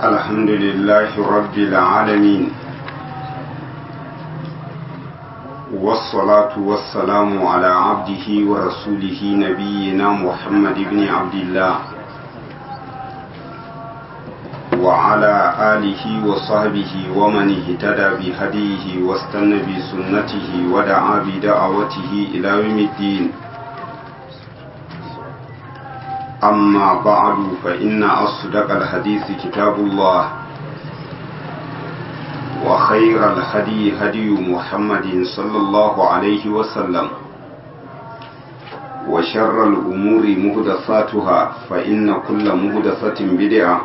الحمد لله رب العالمين والصلاة والسلام على عبده ورسوله نبينا محمد بن عبد الله وعلى آله وصحبه ومن اهتدى بهديه واستنى بسنته ودعا بدعوته إلى يوم الدين أما بعد فإن أصدق الحديث كتاب الله وخير الهدي هدي محمد صلى الله عليه وسلم وشر الأمور مهدثاتها فإن كل مهدثة بدعة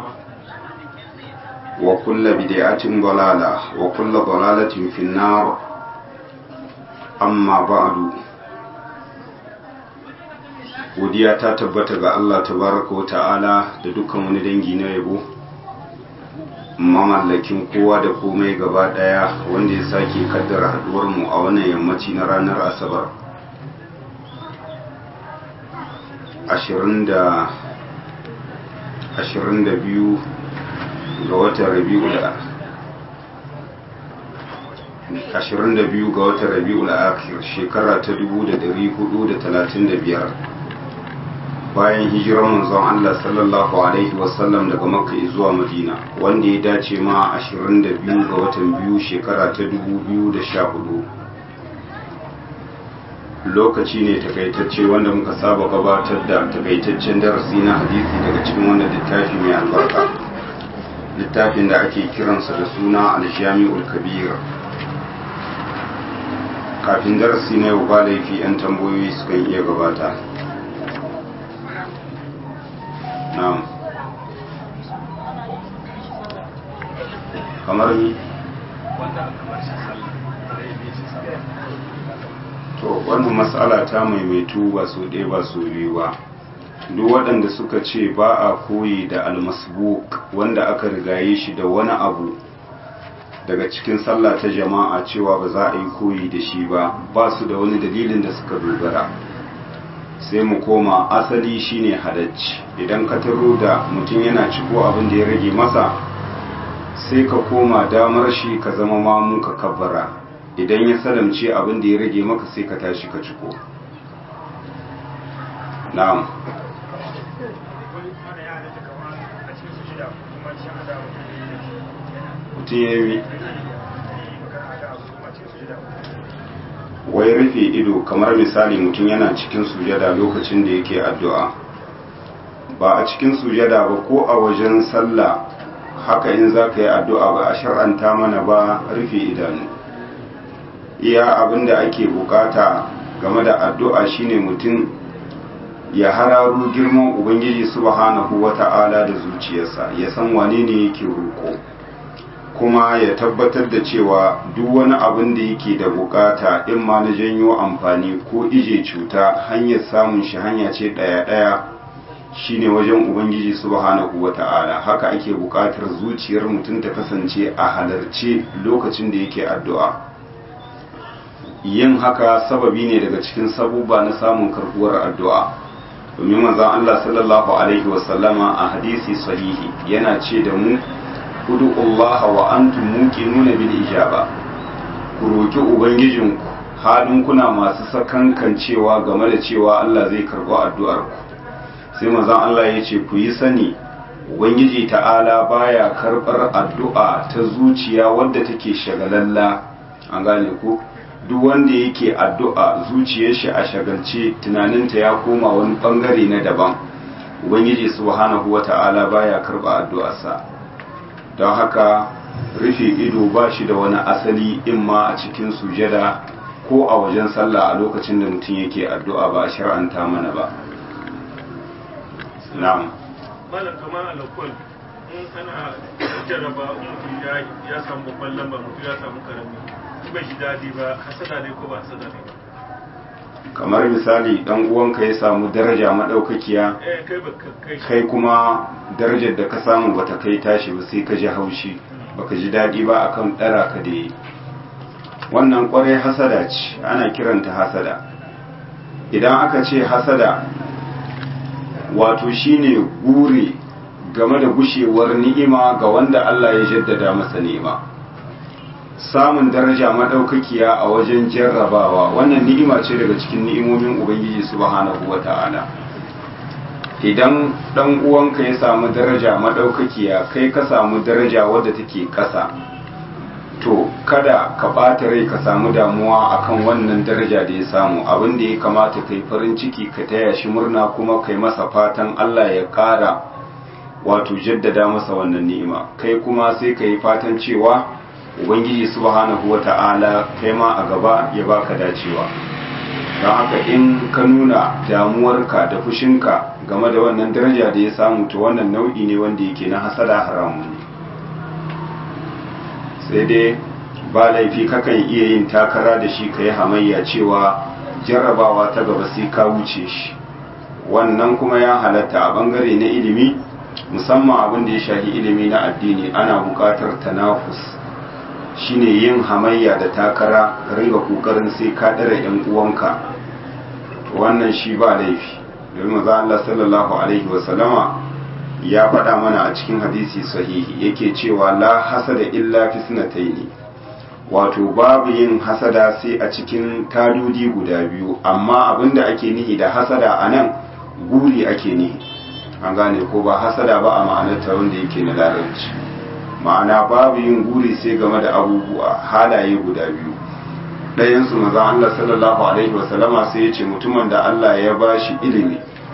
وكل بدعة ضلالة وكل ضلالة في النار أما بعد godiya ta tabbata ga Allah tabaraka wa ta'ala da dukkan wani dangi na yabo mamallakin kowa da komai gaba daya wanda ya sake kaddara haduwar mu a wannan yammaci na ranar asabar 22 ga watan rabi'ul 22 ga watan rabi'ul akhir shekara ta 1435 bayan hijirar manzon Allah sallallahu alaihi wasallam daga Makka zuwa Madina wanda ya dace ma 22 ga watan biyu shekara ta 2014 lokaci ne takaitacce wanda muka saba gabatar da takaitaccen darasi na hadisi daga cikin wannan littafi mai albarka littafin da ake kiransa da suna aljami'ul kabir kafin darasi na yau ba laifi 'yan tambayoyi sukan iya gabata na'am kamar ni to wannan matsala ta maimaitu ba so ɗaya ba so biyu ba duk waɗanda suka ce ba a koyi da almasbuk wanda aka rigaye shi da wani abu daga cikin sallah ta jama'a cewa ba za a yi koyi da shi ba ba su da wani dalilin da suka dogara sai mu koma asali shine halacci idan ka taro da mutum yana ciko abin da ya rage masa sai ka koma damar shi ka zama mamu ka kabbara idan ya salamce abin da ya rage maka sai ka tashi ka ciko na'am mutum ya yi wai rufe ido kamar misali mutum yana cikin sujada lokacin da yake addu'a ba a cikin sujada ba ko a wajen sallah haka in za ka yi addu'a ba a shar'anta mana ba rufe idanu iya abin da ake bukata game da addu'a shine mutum ya hararu girman ubangiji subhanahu wata'ala da zuciyarsa ya san wane ne yake roƙo kuma ya tabbatar da cewa duk wani abin da yake da bukata in ma na janyo amfani ko ije cuta hanyar samun shi hanya ce ɗaya-ɗaya shine wajen ubangiji subhanahu wata'ala haka ake bukatar zuciyar mutum ta kasance a halarce lokacin da yake addu'a yin haka sababi ne daga cikin sabuba na samun karbuwar addu'a domin manzon Allah sallallahu alaihi wasallama a hadisi sahihi yana ce da mu udu'ullaha wa antum muqinuna bil ijaba ku roki ubangijinku halin kuna masu sakankan cewa game da cewa Allah zai karɓi addu'ar ku sai manzon Allah ya ce ku yi sani ubangiji ta'ala baya karɓar addu'a ta zuciya wadda take shagalalla an gane ku duk wanda yake addu'a zuciyar shi a shagalce tunaninta ya koma wani bangare na daban ubangiji subhanahu wata'ala baya karɓa addu'arsa don haka rufe ido ba shi da wani asali in ma a cikin sujada ko a wajen sallah a lokacin da mutum yake addu'a ba a shar'anta mana ba na'am malam kamar alakwal in ana jarraba mutum ya samu babban lamba mutum ya samu karami bai shi daɗi ba hasada ne ko ba hasada ne ba kamar misali dan uwanka ya samu daraja madaukakiya eh kai ba kai kai kuma darajar da ka samu bata kai tashi ba sai ka ji haushi baka ji daɗi ba akan ɗara ka da yi wannan ƙwarai hasada ce ana kiranta hasada idan aka ce hasada wato shine gure game da gushewar ni'ima ga wanda Allah ya jaddada masa ni'ima samun daraja madaukakiya a wajen jarrabawa wannan ni'ima ce daga cikin ni'imomin ubangiji subhanahu wata'ala idan dan uwanka ya samu daraja madaukakiya kai ka samu daraja wadda take kasa to kada ka ɓata rai ka samu damuwa akan wannan daraja da ya samu abin da ya kamata kai farin ciki ka taya shi murna kuma kai masa fatan Allah ya ƙara wato jaddada masa wannan ni'ima kai kuma sai ka yi fatan cewa ubangiji subhanahu wata'ala kai ma a gaba ya baka dacewa don haka in ka nuna damuwarka da fushinka game da wannan daraja da ya samu to wannan nau'i ne wanda yake na hasada haramun ne sai dai ba laifi kakan iya yin takara da shi ka yi hamayya cewa jarrabawa ta gaba sai ka wuce shi wannan kuma ya halatta a bangare na ilimi musamman abin da ya shafi ilimi na addini ana buƙatar tanafus shine yin hamayya da takara ringa kokarin sai ka dare yan uwanka wannan shi ba laifi domin maza Allah sallallahu alaihi wasallama ya faɗa mana a cikin hadisi sahihi yake cewa la hasada illa fi sunataini wato babu yin hasada sai a cikin tadudi guda biyu amma abinda ake nihi da hasada a nan guri ake nihi an gane ko ba hasada ba a ma'anarta wanda yake na larabci ma'ana babu yin guri sai game da abubuwa halaye guda biyu ɗayansu maza Allah sallallahu alaihi wasallama sai ya ce mutumin da Allah ya bashi ilimi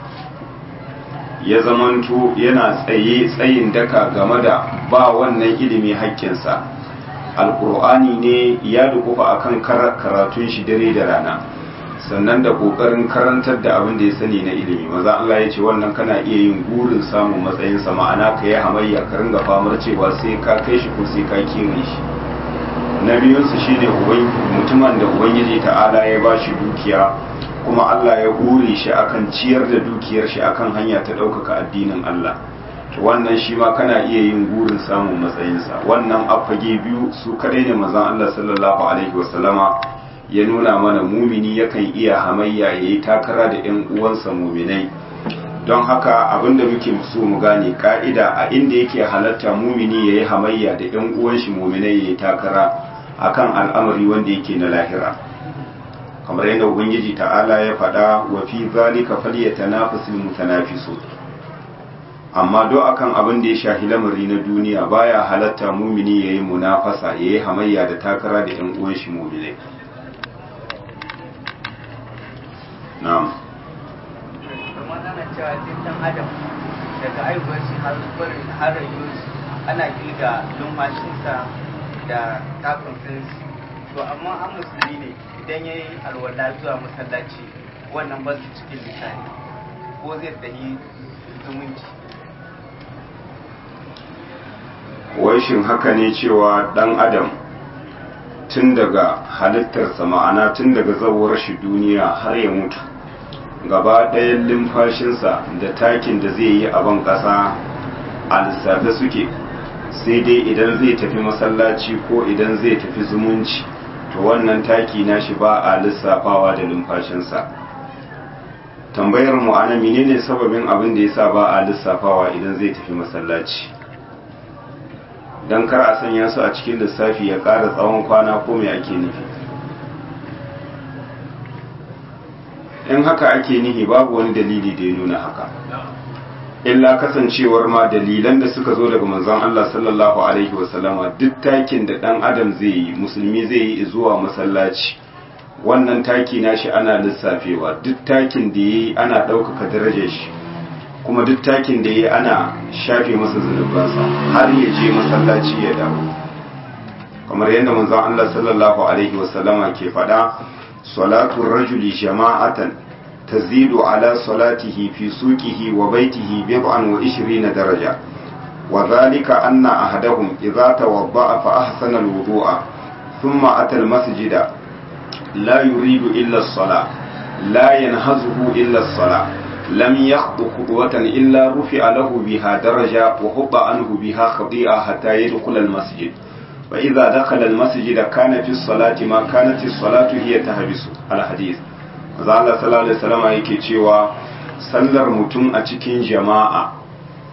ya zamanto yana tsaye tsayin daka game da ba wannan ilimi haƙƙinsa alkur'ani ne ya dukufa akan karatun shi dare da rana sannan da ƙoƙarin karantar da abin da ya sani na ilimi maza Allah ya ce wannan kana iya yin gurin samun matsayinsa ma'ana ka yi hamayya ka ringa famar cewa sai ka kai shi ko sai ka kewaye shi na biyunsu shi ne mutumin da ubangiji ta'ala ya ba shi dukiya kuma Allah ya hure shi akan ciyar da dukiyar shi akan hanya ta ɗaukaka addinin Allah to wannan shi ma kana iya yin gurin samun matsayinsa wannan affage biyu su kadai ne mazan Allah sallallahu alaihi wasallama ya nuna mana mumini yakan iya hamayya ya yi takara da 'yan uwansa muminai don haka abinda muke so mu gane ka'ida a inda yake halatta mumini ya yi hamayya da 'yan uwan shi muminai ya yi takara akan al'amari wanda yake na lahira kamar yadda ubangiji ta'ala ya faɗa wa fi zalika falyatanafasul mutanafisun amma do akan abin da ya shahi lamari na duniya baya halatta mumini yayi munafasa yayi hamayya da takara da yan uwan shi mu'minai na'am kamar ana cewa duk dan adam daga aiwuwar shi har barin har rayuwar shi ana kirga lumfashinsa da takun to amma an musulmi ne idan ya yi alwala zuwa masallaci wannan ba su cikin lisani ko zai tafi zumunci wai shin haka ne cewa dan adam tun daga halittarsa ma'ana tun daga zawar shi duniya har ya mutu gaba ɗayan limfashinsa da takin da zai yi a ban ƙasa a lissafe suke sai dai idan zai tafi masallaci ko idan zai tafi zumunci to wannan taki nashi ba a lissafawa da numfashinsa tambayar mu ana menene sababin abin da yasa ba a lissafawa idan zai tafi masallaci dan kar a sanya su a cikin lissafi ya ƙara tsawon kwana ko me ake nufi in haka ake nihi babu wani dalili da ya nuna haka illa kasancewar ma dalilan da suka zo daga manzon Allah sallallahu alaihi wasallama duk takin da dan adam zai yi musulmi zai yi zuwa masallaci wannan taki nashi ana lissafewa duk takin da yayi ana ɗaukaka darajar shi kuma duk takin da yayi ana shafe masa zunubansa har ya je masallaci ya dawo kamar yadda manzon Allah sallallahu alaihi wasallama ke faɗa salatu rajuli jama'atan تزيد على صلاته في سوقه وبيته بضعا وعشرين درجة وذلك أن أحدهم إذا توضأ فأحسن الوضوء ثم أتى المسجد لا يريد إلا الصلاة لا ينهزه إلا الصلاة لم يخطو خطوة إلا رفع له بها درجة وحط عنه بها خطيئة حتى يدخل المسجد وإذا دخل المسجد كان في الصلاة ما كانت الصلاة هي تهبس الحديث Allah sallallahu alaihi wasallam yake cewa sallar mutum a cikin jama'a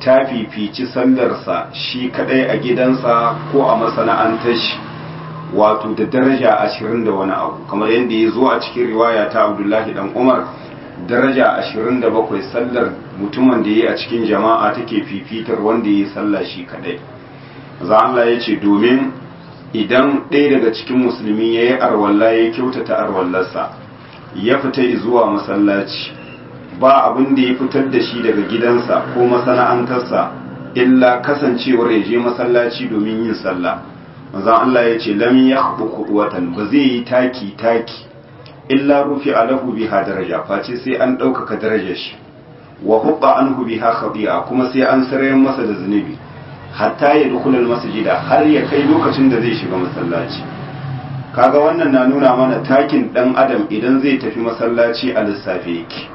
ta fifici sallarsa shi kadai a gidansa ko a masana'antar shi wato da daraja ashirin da wani abu kamar yadda ya zo a cikin riwaya ta abdullahi dan umar daraja ashirin da bakwai sallar mutumin da ya yi a cikin jama'a take fifitar wanda ya yi sallah shi kadai za Allah ya ce domin idan ɗaya daga cikin musulmi ya yi arwalla ya kyautata arwallarsa ya fita zuwa masallaci ba abin da ya fitar da shi daga gidansa ko masana'antarsa illa kasancewar ya je masallaci domin yin sallah manzon Allah ya ce lam yakhbu watan ba zai yi taki taki illa rufi alahu biha daraja face sai an ɗaukaka darajar shi wa hubba anhu biha khati'a kuma sai an sarayen masa da zunubi hatta ya dukula masjida har ya kai lokacin da zai shiga masallaci kaga wannan na nuna mana takin dan adam idan zai tafi masallaci a lissafe yake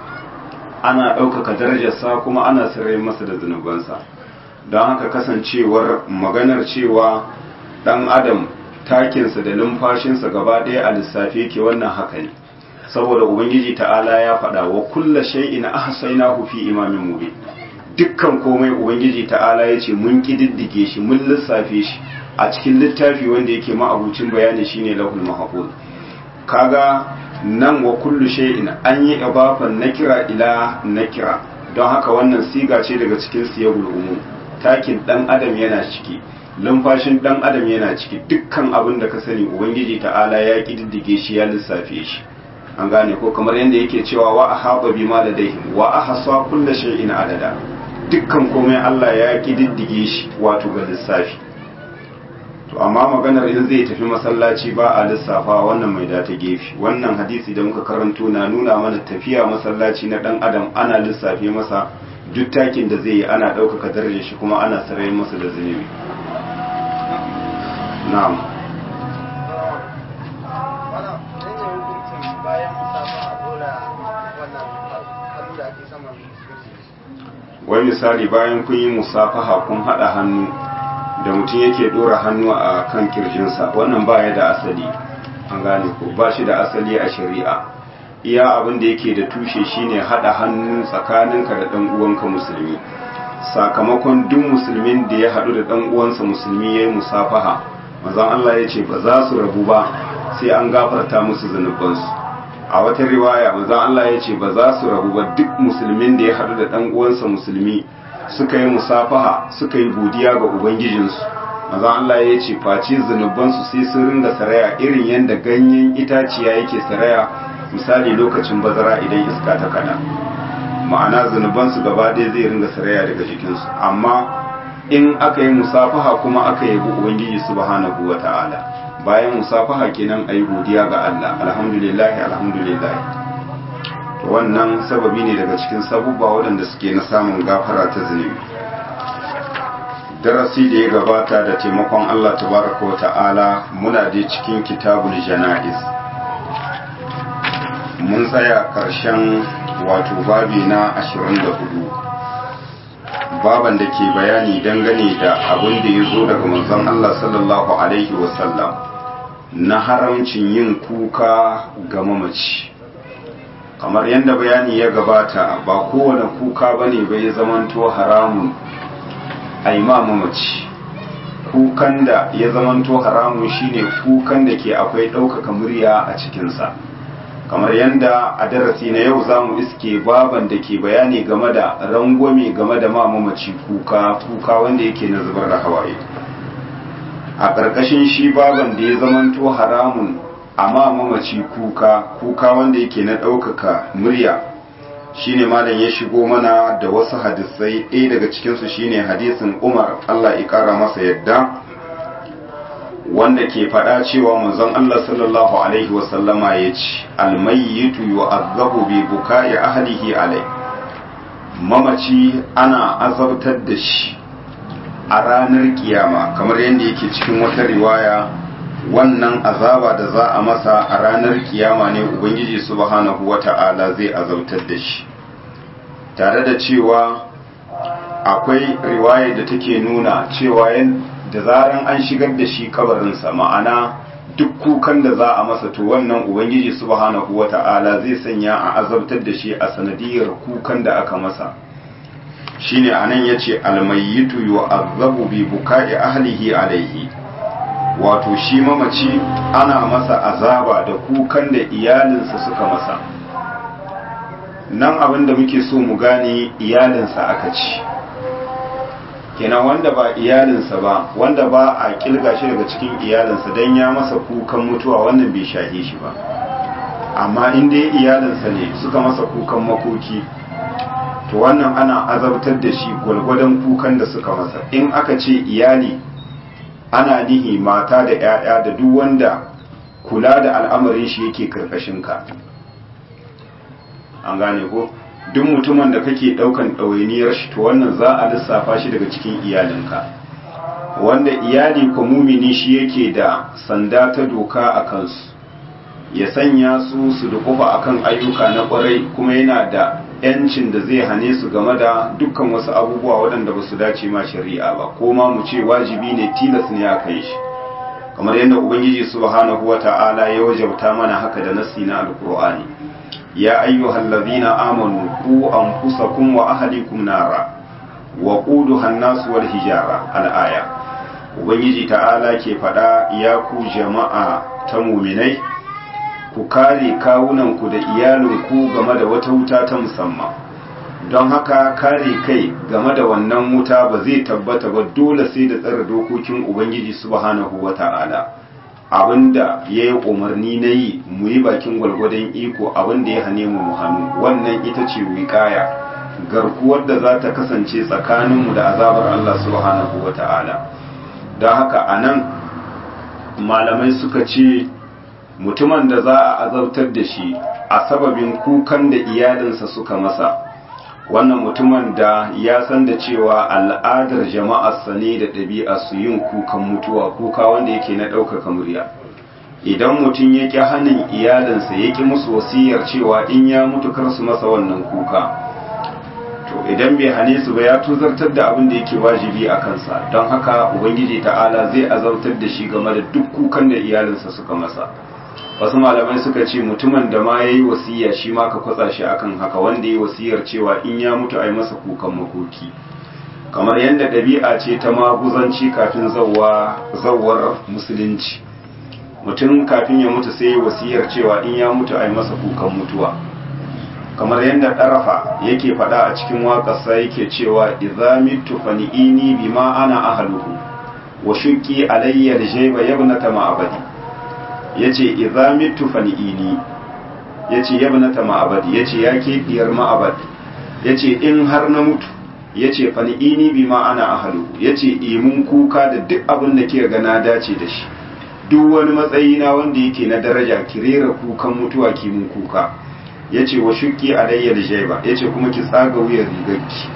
ana ɗaukaka darajarsa kuma ana sarayen masa da zunubansa don haka kasancewar maganar cewa dan adam takinsa da numfashinsa gaba ɗaya a lissafe yake wannan haka ne saboda ubangiji ta'ala ya faɗa wa kulla shay'in ahsaynahu fi imamin mubin dukkan komai ubangiji ta'ala ya ce mun kididdige shi mun lissafe shi a cikin littafi wanda yake ma'abucin bayani shine lahul mahfuz kaga nan wa kullu shay'in an yi ibafan nakira ila nakira don haka wannan siga ce daga cikin siyagul umum takin dan adam yana ciki lumfashin dan adam yana ciki dukkan abin da ka sani ubangiji ta'ala ya kididdige shi ya lissafe shi an gane ko kamar yadda yake cewa wa ahaba bima ladaihim wa ahsa kullu shay'in adada dukkan komai Allah ya kididdige shi wato ga lissafi to amma maganar in zai tafi masallaci ba a lissafa wannan mai da ta gefe wannan hadisi da muka karanto na nuna mana tafiya masallaci na dan adam ana lissafe masa duk takin da zai yi ana ɗaukaka darajar shi kuma ana sarai masa da zunubi na'am wai misali bayan kun yi musafaha kun haɗa hannu da mutum yake ɗora hannu a kan kirjinsa wannan ba ya da asali an gane ko ba shi da asali a shari'a iya abin da yake da tushe shine haɗa hannu tsakaninka da ɗan uwanka musulmi sakamakon duk musulmin da ya haɗu da ɗan uwansa musulmi ya yi musafaha mazan Allah ya ce ba za su rabu ba sai an gafarta musu zunubansu a wata riwaya manzon Allah ya ce ba za su rabu ba duk musulmin da ya haɗu da ɗan uwansa musulmi suka yi musafaha suka yi godiya ga ubangijinsu manzon Allah ya ce face zunubansu sai sun ringa saraya irin yadda ganyen itaciya yake saraya misali lokacin bazara idan iska ta kada ma'ana zunubansu gaba ɗaya zai ringa saraya daga jikinsu amma in aka yi musafaha kuma aka yi ubangiji subhanahu wa ta'ala bayan musafaha kenan ayi godiya ga Allah alhamdulillah alhamdulillah to wannan sababi ne daga cikin sabubba waɗanda suke na samun gafara ta zunubi darasi da ya gabata da taimakon Allah tabaraka wa ta'ala muna da cikin kitabul jana'iz mun tsaya ƙarshen wato babi na 24 baban da ke bayani dangane da abin da ya zo daga manzon Allah sallallahu alaihi wasallam na haramcin yin kuka ga mamaci kamar yadda bayani ya gabata ba kowane kuka ba ne bai zamanto haramun a ma mamaci kukan da ya zamanto haramun shine kukan da ke akwai ɗaukaka murya a cikinsa kamar yadda a darasi na yau za mu iske baban da ke bayani game da rangwame game da ma mamaci kuka kuka wanda yake na zubar da hawaye a ƙarƙashin shi baban da ya zamanto haramun amma mamaci kuka kuka wanda yake na ɗaukaka murya shine malam ya shigo mana da wasu hadisai ɗaya daga cikinsu shine hadisin umar allah ya ƙara masa yadda wanda ke faɗa cewa manzon allah sallallahu alaihi wasallama ya ce almayyitu yu'azzabu bi buka'i ahlihi alai mamaci ana azabtar da shi a ranar kiyama kamar yadda yake cikin wata riwaya wannan azaba da za a masa a ranar kiyama ne ubangiji subhanahu wata'ala zai azabtar da shi tare da cewa akwai riwaya da take nuna cewa da zaran an shigar da shi kabarinsa ma'ana duk kukan da za a masa to wannan ubangiji subhanahu wata'ala zai sanya a azabtar da shi a sanadiyar kukan da aka masa shine anan yace almayyitu yu'azzabu bi buka'i ahlihi alaihi wato shi mamaci ana masa azaba da kukan da iyalinsa suka masa nan abin da muke so mu gane iyalinsa aka ci kenan wanda ba iyalinsa ba wanda ba a kilga shi daga cikin iyalinsa don ya masa kukan mutuwa wannan bai shahe shi ba amma in dai iyalinsa ne suka masa kukan makoki to wannan ana azabtar da shi gwalgwadon kukan da suka masa in aka ce iyali ana nihi mata da 'ya'ya da duk wanda kula da al'amarin shi yake karkashin ka an gane ko duk mutumin da kake daukan ɗawainiyar shi to wannan za a lissafa shi daga cikin iyalinka wanda iyali ko mumini shi yake da sanda ta doka a kansu ya sanya su su dukufa akan ayyuka na kwarai kuma yana da yancin da zai hane su game da dukkan wasu abubuwa waɗanda ba su dace ma shari'a ba ko ma mu ce wajibi ne tilas ne aka yi shi kamar yadda ubangiji subhanahu wata'ala ya wajabta mana haka da nasi na alkur'ani ya ayyuhal ladhina amanu qu anfusakum wa ahlikum nara wa quduha an-nas wal hijara al-aya ubangiji ta'ala ke faɗa ya ku jama'a ta muminai ku kare kawunanku da iyalinku game da wata wuta ta musamman don haka kare kai game da wannan wuta ba zai tabbata ba dole sai da tsara dokokin ubangiji subhanahu wa ta'ala abinda ya yi umarni na yi mu yi bakin gwalgwadon iko abinda ya hane mu hannu wannan ita ce wikaya garkuwar da za ta kasance tsakaninmu da azabar Allah subhanahu wa ta'ala don haka a nan malamai suka ce mutumin da za a azabtar da shi a sababin kukan da iyalinsa suka masa wannan mutumin da ya san da cewa al'adar jama'arsa ne da ɗabi'a su yin kukan mutuwa kuka wanda yake na ɗaukaka murya idan mutum ya ƙi hannun iyalinsa ya ƙi musu wasiyar cewa in ya mutu kar su masa wannan kuka to idan bai hane su ba ya tuzartar da abin da yake wajibi a kansa don haka ubangiji ta'ala zai azabtar da shi game da duk kukan da iyalinsa suka masa wasu malamai suka ce mutumin da ma ya yi wasiya shi ma ka kwatsa shi akan haka wanda ya yi wasiyar cewa in ya mutu a yi masa kukan makoki kamar yadda ɗabi'a ce ta maguzanci kafin zawar musulunci mutum kafin ya mutu sai ya wasiyar cewa in ya mutu a yi masa kukan mutuwa kamar yadda ɗarafa yake faɗa a cikin waƙarsa yake cewa idza mitu fani'ini bima ana ahluhu wa shuqqi alayya aljayba yabnata ma'abadi yace idza mitu fani'ini yace yabnata ma'abadi yace yake diyar ma'abad yace in har na mutu yace fani'ini bima ana ahluhu yace imun kuka da duk abin da ke ga na dace da shi duk wani matsayi na wanda yake na daraja kirera kukan mutuwa kimun kuka ya ce wa shuki alayyar jaiba ya ce kuma ki tsaga wuyar rigarki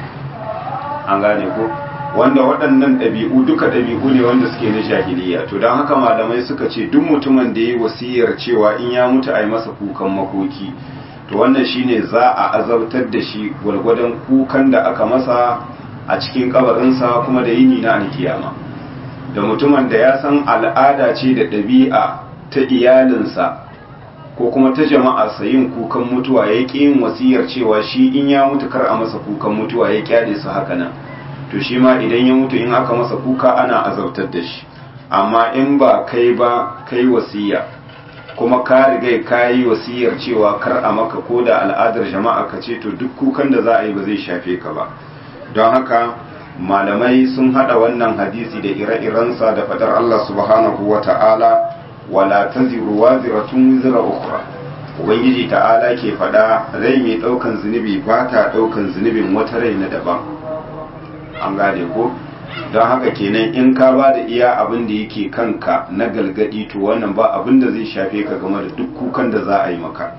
an gane ko wanda waɗannan ɗabi'u duka ɗabi'u ne wanda suke na jahiliya to don haka malamai suka ce duk mutumin da ya yi wasiyar cewa in ya mutu a yi masa kukan makoki to wannan shine za a azabtar da shi gwalgwadon kukan da aka masa a cikin kabarinsa kuma da yini na alkiyama da mutumin da ya san al'ada ce da ɗabi'a ta iyalinsa ko kuma ta jama'a yin kukan mutuwa ya ƙi yin wasiyar cewa shi in ya mutu kar a masa kukan mutuwa ya kyale su haka nan to shi ma idan ya mutu in aka masa kuka ana azabtar da shi amma in ba kai ba kai wasiya kuma ka riga ka yi wasiyar cewa kar a maka ko da al'adar jama'a ka ce to duk kukan da za a yi ba zai shafe ka ba don haka malamai sun hada wannan hadisi da ire-irensa da fadar Allah subhanahu wa ta'ala wala taziru waziratun wizra ukhra ubangiji ta'ala ke fada rai mai daukan zunubi ba ta daukan zunubin wata rai na daban an gane ko don haka kenan in ka ba da iya abin da yake kanka na galgadi to wannan ba abin da zai shafe ka game da duk kukan da za a yi maka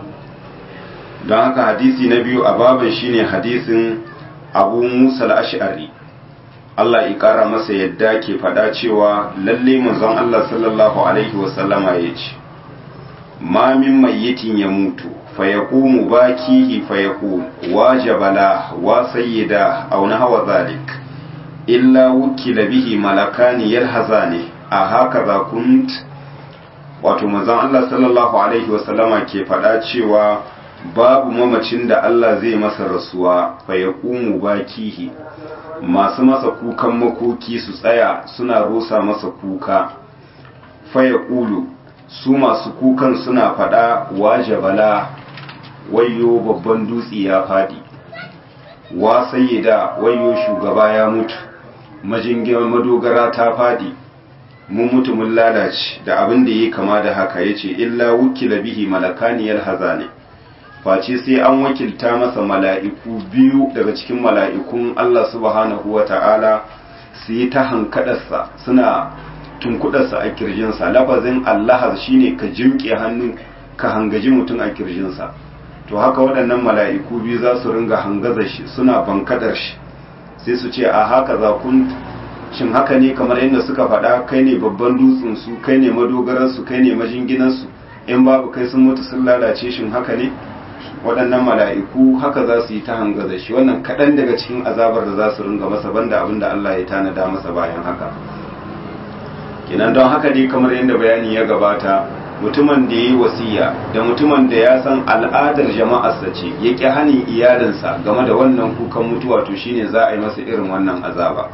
don haka hadisi na biyu a babin shine hadisin abu musa al-ash'ari Allah ya kara masa yadda ke faɗa cewa lalle manzon Allah sallallahu alaihi wasallama ya ce ma min mayyitin ya mutu fa yaqumu bakihi fa yaqul wa jabala wa sayyida aw nahwa zalik illa wukila bihi malakani yalhazani a haka za kunt wato manzon Allah sallallahu alaihi wasallama ke faɗa cewa babu mamacin da Allah zai masa rasuwa fa ya ƙumu bakihi masu masa kukan makoki su tsaya suna rosa masa kuka fa ya ƙulu su masu kukan suna faɗa wa jabala wayo babban dutse ya faɗi wa sayyida wayo shugaba ya mutu majingiyar madogara ta faɗi mun mutu mun lalace da abin da ya kama da haka ya ce illa wukila bihi malakaniyar hazane face sai an wakilta masa mala'iku biyu daga cikin mala'ikun Allah subhanahu wa ta'ala su yi ta hankadarsa suna tunkudarsa a kirjinsa lafazin Allah shine ka jimke hannu ka hangaji mutum a kirjinsa to haka waɗannan mala'iku biyu za su ringa hangaza shi suna bankadar shi sai su ce a haka za kun shin haka ne kamar yadda suka faɗa kai ne babban dutsensu kai ne madogararsu kai ne majinginansu in babu kai sun mutu sun lalace shin haka ne waɗannan mala'iku haka za su yi ta hangaza shi wannan kaɗan daga cikin azabar da za su ringa masa banda abin da Allah ya tanada masa bayan haka kenan don haka dai kamar yadda bayani ya gabata mutumin da ya yi wasiya da mutumin da ya san al'adar jama'arsa ce ya ƙi hanin iyalinsa game da wannan kukan mutuwa to shine za a yi masa irin wannan azaba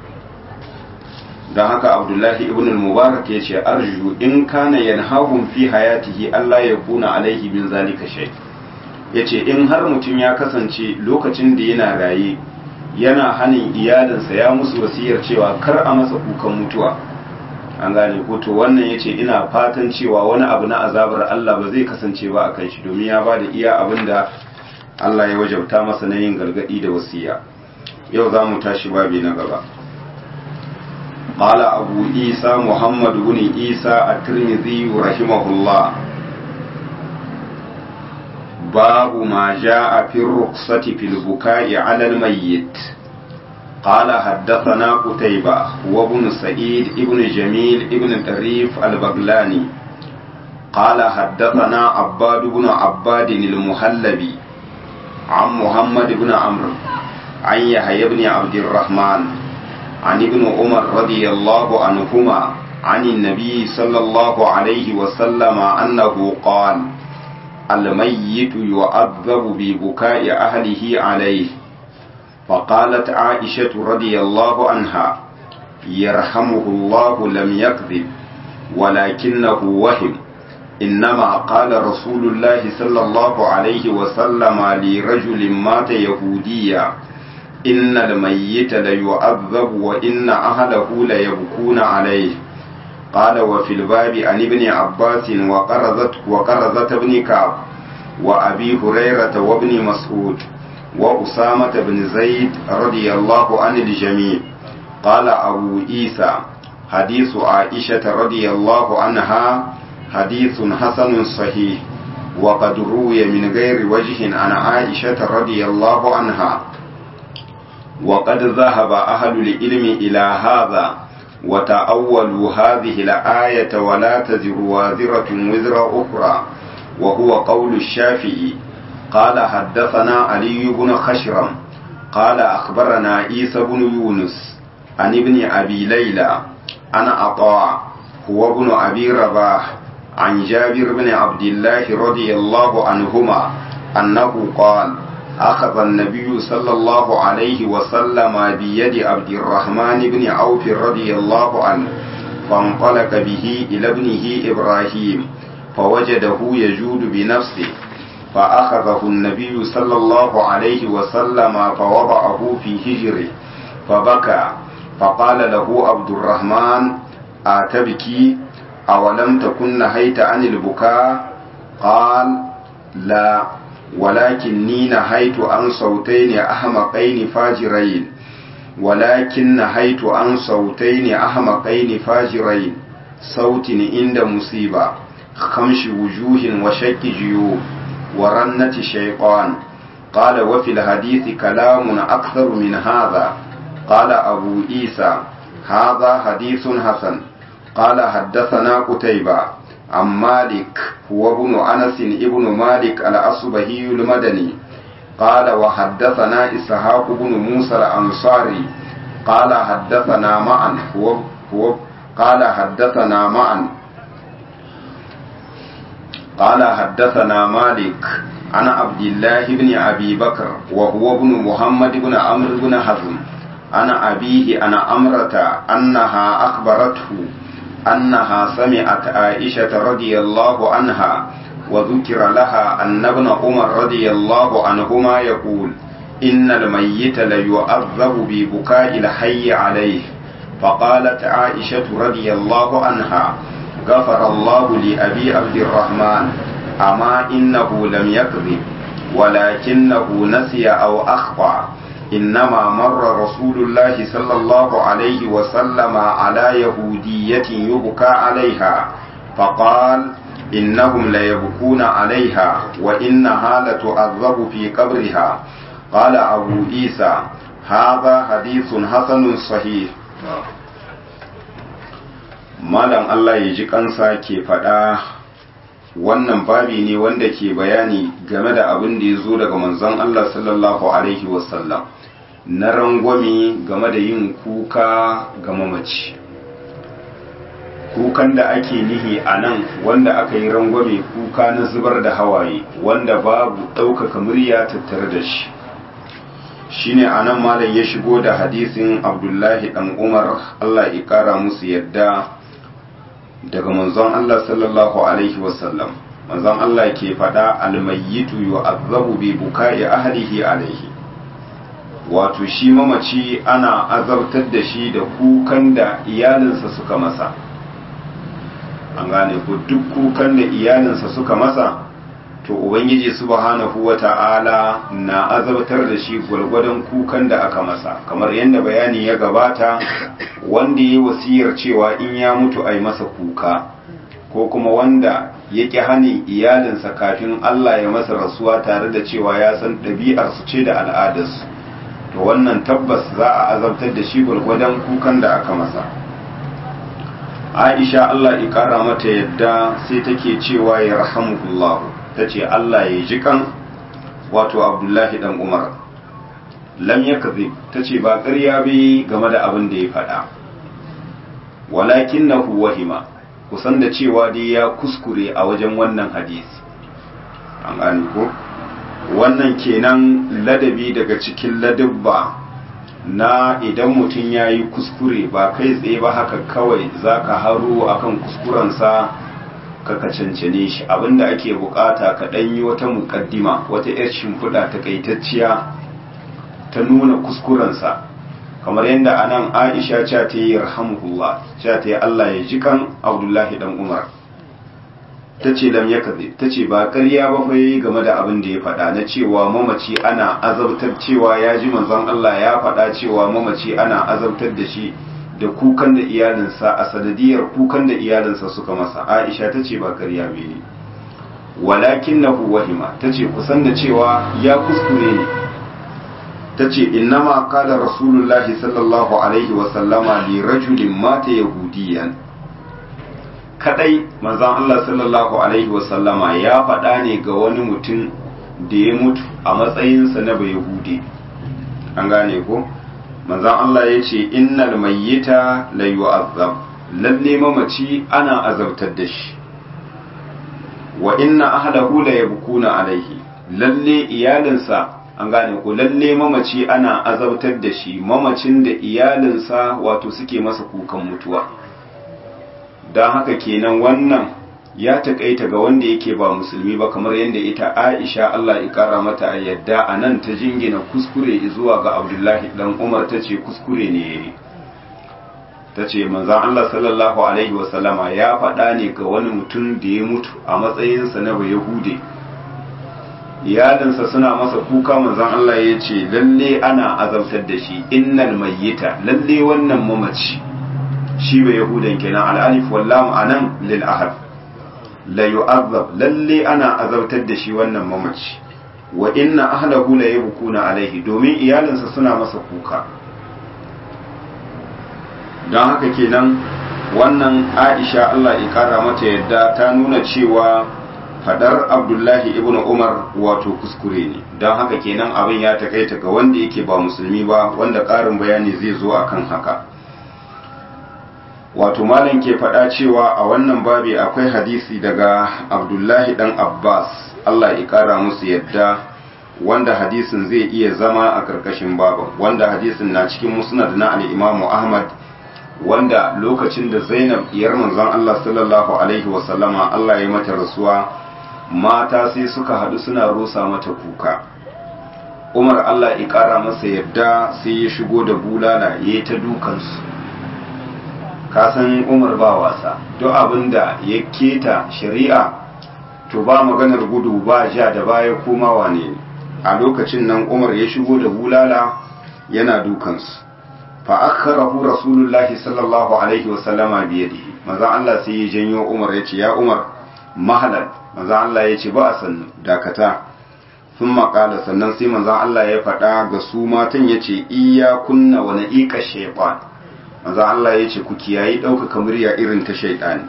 don haka abdullahi ibn mubarak ya ce arju in kana yanhahum fi hayatihi Allah ya kuna alaihi min zalika shay ya ce in har mutum ya kasance lokacin da yana raye yana hanin iyalinsa ya musu wasiyar cewa kar a masa kukan mutuwa an gane ko to wannan ya ce ina fatan cewa wani abu na azabar Allah ba zai kasance ba a kan shi domin ya ba da iya abin da Allah ya wajabta masa na yin gargadi da wasiya yau za mu tashi babi na gaba قال أبو عيسى محمد بن عيسى الترمذي رحمه الله باب ما جاء في الرخصة في البكاء على الميت قال حدثنا قتيبة وابن سعيد ابن جميل ابن طريف البغلاني قال حدثنا عباد بن عباد المهلبي عن محمد بن عمرو عن يحيى بن عبد الرحمن عن ابن عمر رضي الله عنهما عن النبي صلى الله عليه وسلم أنه قال الميت يعذب ببكاء أهله عليه فقالت عائشة رضي الله عنها يرحمه الله لم يكذب ولكنه وهم إنما قال رسول الله صلى الله عليه وسلم لرجل مات يهوديا إن الميت ليعذب وإن أهله ليبكون عليه قال وفي الباب عن ابن عباس وقرزت وقرزة بن كعب وأبي هريرة وابن مسعود وأسامة بن زيد رضي الله عن الجميع قال أبو عيسى حديث عائشة رضي الله عنها حديث حسن صحيح وقد روي من غير وجه عن عائشة رضي الله عنها وقد ذهب أهل العلم إلى هذا وتأولوا هذه الآية ولا تزر وازرة وزر أخرى وهو قول الشافعي قال حدثنا علي بن خشرم قال أخبرنا عيسى بن يونس عن ابن أبي ليلى أنا عطاء هو ابن أبي رباح عن جابر بن عبد الله رضي الله عنهما أنه قال أخذ النبي صلى الله عليه وسلم بيد عبد الرحمن بن عوف رضي الله عنه فانطلق به إلى ابنه إبراهيم فوجده يجود بنفسه فأخذه النبي صلى الله عليه وسلم فوضعه في هجره فبكى فقال له عبد الرحمن أتبكي أولم تكن نهيت عن البكاء قال لا ولكني نهيت عن صوتين أحمقين فاجرين ولكن نهيت عن صوتين أحمقين فاجرين صوت عند مصيبة خمش وجوه وشك جيوب ورنة شيطان قال وفي الحديث كلام أكثر من هذا قال أبو عيسى هذا حديث حسن قال حدثنا قتيبة عن مالك هو ابن أنس ابن مالك الأصبهي المدني قال وحدثنا إسحاق بن موسى الأنصاري قال حدثنا معا هو, هو قال حدثنا معا قال حدثنا مالك عن عبد الله بن أبي بكر وهو ابن محمد بن عمرو بن حزم عن أبيه عن أمرة أنها أخبرته أنها سمعت عائشة رضي الله عنها وذكر لها أن ابن عمر رضي الله عنهما يقول إن الميت ليعذب ببكاء الحي عليه فقالت عائشة رضي الله عنها غفر الله لأبي عبد الرحمن أما إنه لم يكذب ولكنه نسي أو أخطأ إنما مر رسول الله صلى الله عليه وسلم على يهودية يبكى عليها فقال إنهم ليبكون عليها وإنها لتعذب في قبرها قال أبو عيسى هذا حديث حسن صحيح malam Allah ya ji kansa ke faɗa wannan babi ne wanda ke bayani game da abin da ya zo daga manzon Allah sallallahu alaihi wasallam na rangwame game da yin kuka ga mamaci kukan da ake nihi a nan wanda aka yi rangwame kuka na zubar da hawaye wanda babu ɗaukaka murya tattare da shi shine a nan malam ya shigo da hadisin abdullahi ɗan umar Allah ya ƙara musu yadda daga manzon Allah sallallahu alaihi wasallam manzon Allah ke faɗa almayyitu yu'azzabu bi bukai ahlihi alaihi wato shi mamaci ana azabtar da shi da kukan da iyalinsa suka masa an gane ku duk kukan da iyalinsa suka masa to ubangiji subhanahu wata'ala na azabtar da shi gwargwadon kukan da aka masa kamar yadda bayani ya gabata wanda ya wasiyar cewa in ya mutu a yi masa kuka ko kuma wanda ya ƙi hanin iyalinsa kafin Allah ya masa rasuwa tare da cewa ya san ɗabi'arsu ce da al'adarsu to wannan tabbas za a azabtar da shi gwargwadon kukan da aka masa aisha Allah ya ƙara mata yadda sai take cewa ya rahamukullahu ta ce Allah ya ji kan wato abdullahi dan umar lam ya kazi ta ce ba ƙarya bai game da abin da ya faɗa walakin na wahima kusan da cewa dai ya kuskure a wajen wannan hadisi an gani ko wannan kenan ladabi daga cikin ladabba na idan mutum ya yi kuskure ba kai tsaye ba haka kawai za ka haro akan kuskurensa ka cancane shi abinda ake bukata ka yi wata mukaddima wata yar shimfiɗa takaitacciya ta nuna kuskurensa kamar yadda anan aisha ce ta yi rahamuhullah ce ta yi allah ya ji kan abdullahi dan umar ta ce lam ya ta ce ba karya ba fa game da abin da ya faɗa na cewa mamaci ana azabtar cewa ya ji manzon allah ya faɗa cewa mamaci ana azabtar da shi da kukan da iyalinsa a sanadiyar kukan da iyalinsa suka masa aisha ta ce ba karya ne walakin na wahima ta ce kusan da cewa ya kuskure ne ta ce innama kala rasulullahi sallallahu alaihi wasallama li rajulin mata yahudiyan kadai manzan Allah sallallahu alaihi wasallama ya faɗa ne ga wani mutum da ya mutu a matsayinsa na bai yahudi an gane ko manzan Allah ya ce innal mayyita la yu'azzab lalle mamaci ana azabtar da shi wa inna ahlahu la yabkuna alaihi lalle iyalinsa an gane ko lalle mamaci ana azabtar da shi mamacin da iyalinsa wato suke masa kukan mutuwa don haka kenan wannan ya taƙaita ga wanda yake ba musulmi ba kamar yadda ita aisha Allah ya ƙara mata a yadda a nan ta jingina kuskure zuwa ga abdullahi dan umar ta ce kuskure ne ya yi ta ce manzan Allah sallallahu alaihi wasallama ya faɗa ne ga wani mutum da ya mutu a matsayinsa na bai yahude iyalinsa suna masa kuka manzan Allah ya ce lalle ana azabtar da shi innal mayyita lalle wannan mamaci shi bai yahudan kenan al'alif wallam anan lil ahad la yu'azzab lalle ana azabtar da shi wannan mamaci wa inna ahlahu la yabkuna alaihi domin iyalinsa suna masa kuka don haka kenan wannan Aisha Allah ya kara mata yadda ta nuna cewa fadar Abdullahi ibn Umar wato kuskure ne don haka kenan abin ya takaita ga wanda yake ba musulmi ba wanda ƙarin bayani zai zo akan haka wato malam ke faɗa cewa a wannan babi akwai hadisi daga abdullahi dan abbas allah ya ƙara musu yadda wanda hadisin zai iya zama a ƙarƙashin baban wanda hadisin na cikin musnad na al'imamu ahmad wanda lokacin da zainab iyar manzon allah sallallahu alaihi wasallama allah ya mata rasuwa mata sai suka haɗu suna rusa mata kuka umar allah ya ƙara masa yadda sai ya shigo da bulala ya yi ta dukansu kasan umar ba wasa duk abin da ya keta shari'a to ba maganar gudu ba ja da baya koma wane ne a lokacin nan umar ya shigo da bulala yana dukansu fa akharahu rasulullahi sallallahu alaihi wasallama biyadihi maza Allah sai ya janyo umar ya ce ya umar mahalan maza Allah ya ce ba a sannu dakata sun maƙala sannan sai manzan Allah ya faɗa ga su matan ya ce iya kunna wani iƙa shaiɓan manzan Allah ya ce ku kiyayi ɗaukaka murya irin ta shaiɗani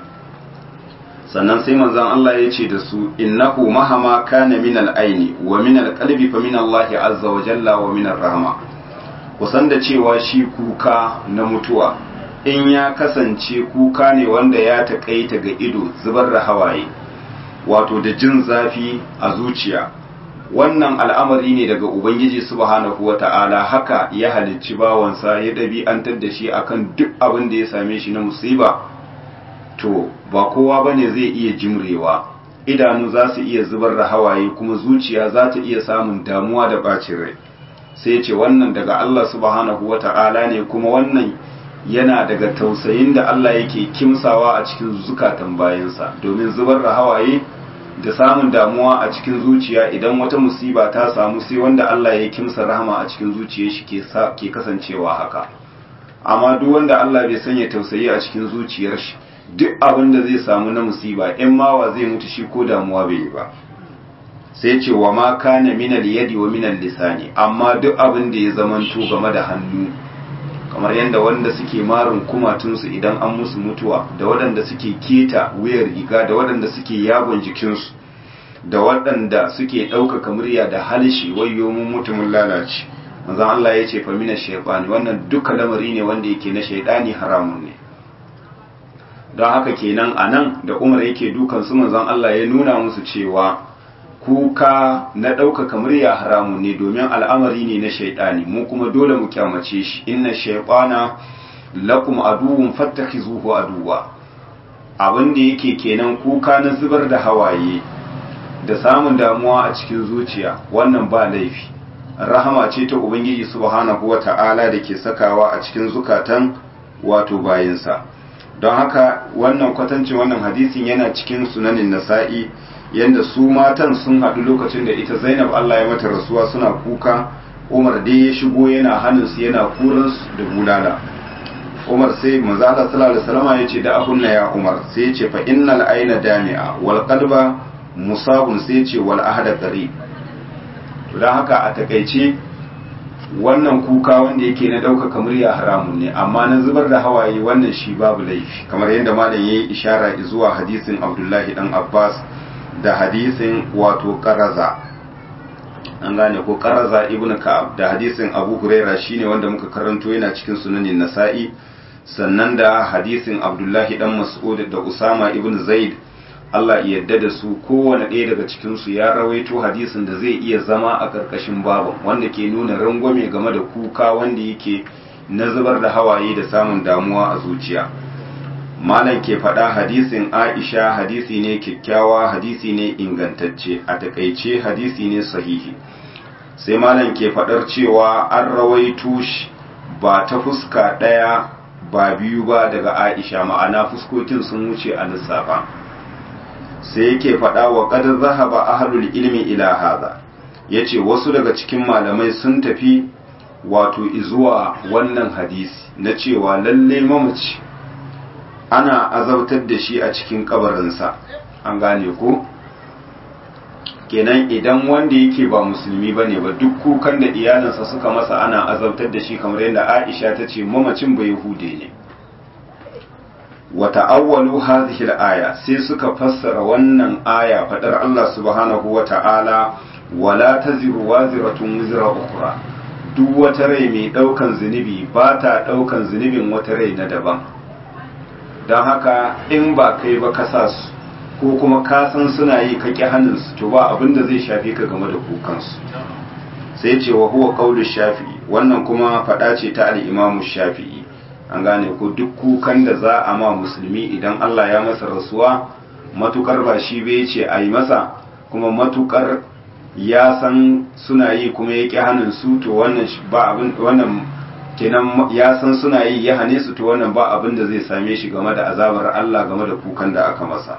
sannan sai manzan Allah ya ce da su innahu mahama kana min al-aini wa min al-qalbi fa min Allah azza wa jalla wa min rahma kusan da cewa shi kuka na mutuwa in ya kasance kuka ne wanda ya taƙaita ga ido zubar da hawaye wato da jin zafi a zuciya wannan al'amari ne daga ubangiji subhanahu wata'ala haka ya halicci bawansa ya ɗabi'antar da shi akan duk abin da ya same shi na musiba to ba kowa bane zai iya jimrewa idanu za su iya zubar da hawaye kuma zuciya za ta iya samun damuwa da ɓacin rai sai ce wannan daga Allah subhanahu wata'ala ne kuma wannan yana daga tausayin da Allah yake kimsawa a cikin zukatan bayansa domin zubar da hawaye da samun damuwa a cikin zuciya idan wata musiba ta samu sai wanda Allah ya kimsa rahama a cikin zuciyar shi ke kasancewa haka amma duk wanda Allah bai sanya tausayi a cikin zuciyar shi duk abin da zai samu na musiba in mawa zai mutu shi ko damuwa bai yi ba sai ce wa ma kana minal yadi wa minal lisani amma duk abin da ya zamanto game da hannu kamar yadda wanda suke marin kumatunsu idan an musu mutuwa da waɗanda suke keta wuyar riga da waɗanda suke yagon jikinsu da waɗanda suke ɗaukaka murya da halshi wayo mun mutumin lalace manzon Allah ya ce fa mina shaytani wannan duka lamari ne wanda yake na shaytani haramun ne don haka kenan anan da Umar yake dukan su manzon Allah ya nuna musu cewa kuka na ɗaukaka murya haramun ne domin al'amari ne na shaiɗani mu kuma dole mu kyamace shi inna shaiɗana lakum aduwwun fattakhizuhu aduwa abin da yake kenan kuka na zubar da hawaye da samun damuwa a cikin zuciya wannan ba laifi rahama ce ta ubangiji subhanahu wata'ala da ke sakawa a cikin zukatan wato bayinsa don haka wannan kwatancin wannan hadisin yana cikin sunanin nasa'i yadda su matan sun haɗu lokacin da ita zainab Allah ya mata rasuwa suna kuka umar dai ya shigo yana hannunsu yana kuransu da bulala umar sai manzo Allah sallallahu alaihi wasallam ya ce da ahunna ya umar sai ya ce fa innal ayna dami'a wal qalba musabun sai ya ce wal ahada qari to dan haka a takaice wannan kuka wanda yake na ɗaukaka murya haramun ne amma na zubar da hawaye wannan shi babu laifi kamar yadda malam yayi ishara zuwa hadisin Abdullahi dan Abbas da hadisin wato karaza an gane ko karaza ibn ka'ab da hadisin abu huraira shine wanda muka karanto yana cikin sunanin nasa'i sannan da hadisin abdullahi dan mas'ud da usama ibn zaid Allah ya yarda da su kowane ɗaya daga cikin su ya rawaito hadisin da zai iya zama a karkashin babu wanda ke nuna rangwame game da kuka wanda yake na zubar da hawaye da samun damuwa a zuciya malam ke faɗa hadisin aisha hadisi ne kyakkyawa hadisi ne ingantacce a takaice hadisi ne sahihi sai malam ke faɗar cewa an rawaito shi ba ta fuska ɗaya ba biyu ba daga aisha ma'ana fuskokin sun wuce a lissafa sai yake faɗa wa ƙadar zahaba ahlul ilmi ila haza yace wasu daga cikin malamai sun tafi wato izuwa wannan hadisi na cewa lalle mamaci ana azabtar da shi a cikin kabarinsa an gane ko kenan idan wanda yake ba musulmi ba ne ba duk kukan da iyalinsa suka masa ana azabtar da shi kamar yadda aisha ta ce mamacin ba yahude ne wata awwalu hadhihi al-aya sai suka fassara wannan aya fadar Allah subhanahu wa ta'ala wala taziru waziratun wizra ukhra duk wata rai mai daukan zunubi ba ta daukan zunubin wata rai na daban don haka in ba kai ba ka sa su ko kuma ka san suna yi ka ƙi hannunsu to ba abin da zai shafe ka game da kukansu sai ce wa huwa qaulu shafi'i wannan kuma faɗa ce ta al-imamu shafi'i an gane ko duk kukan da za a ma musulmi idan Allah ya masa rasuwa matukar ba shi bai ce a yi masa kuma matukar ya san suna yi kuma ya ƙi hannun su to wannan ba abin wannan kenan ya san suna yi ya hane su to wannan ba abin da zai same shi game da azabar Allah game da kukan da aka masa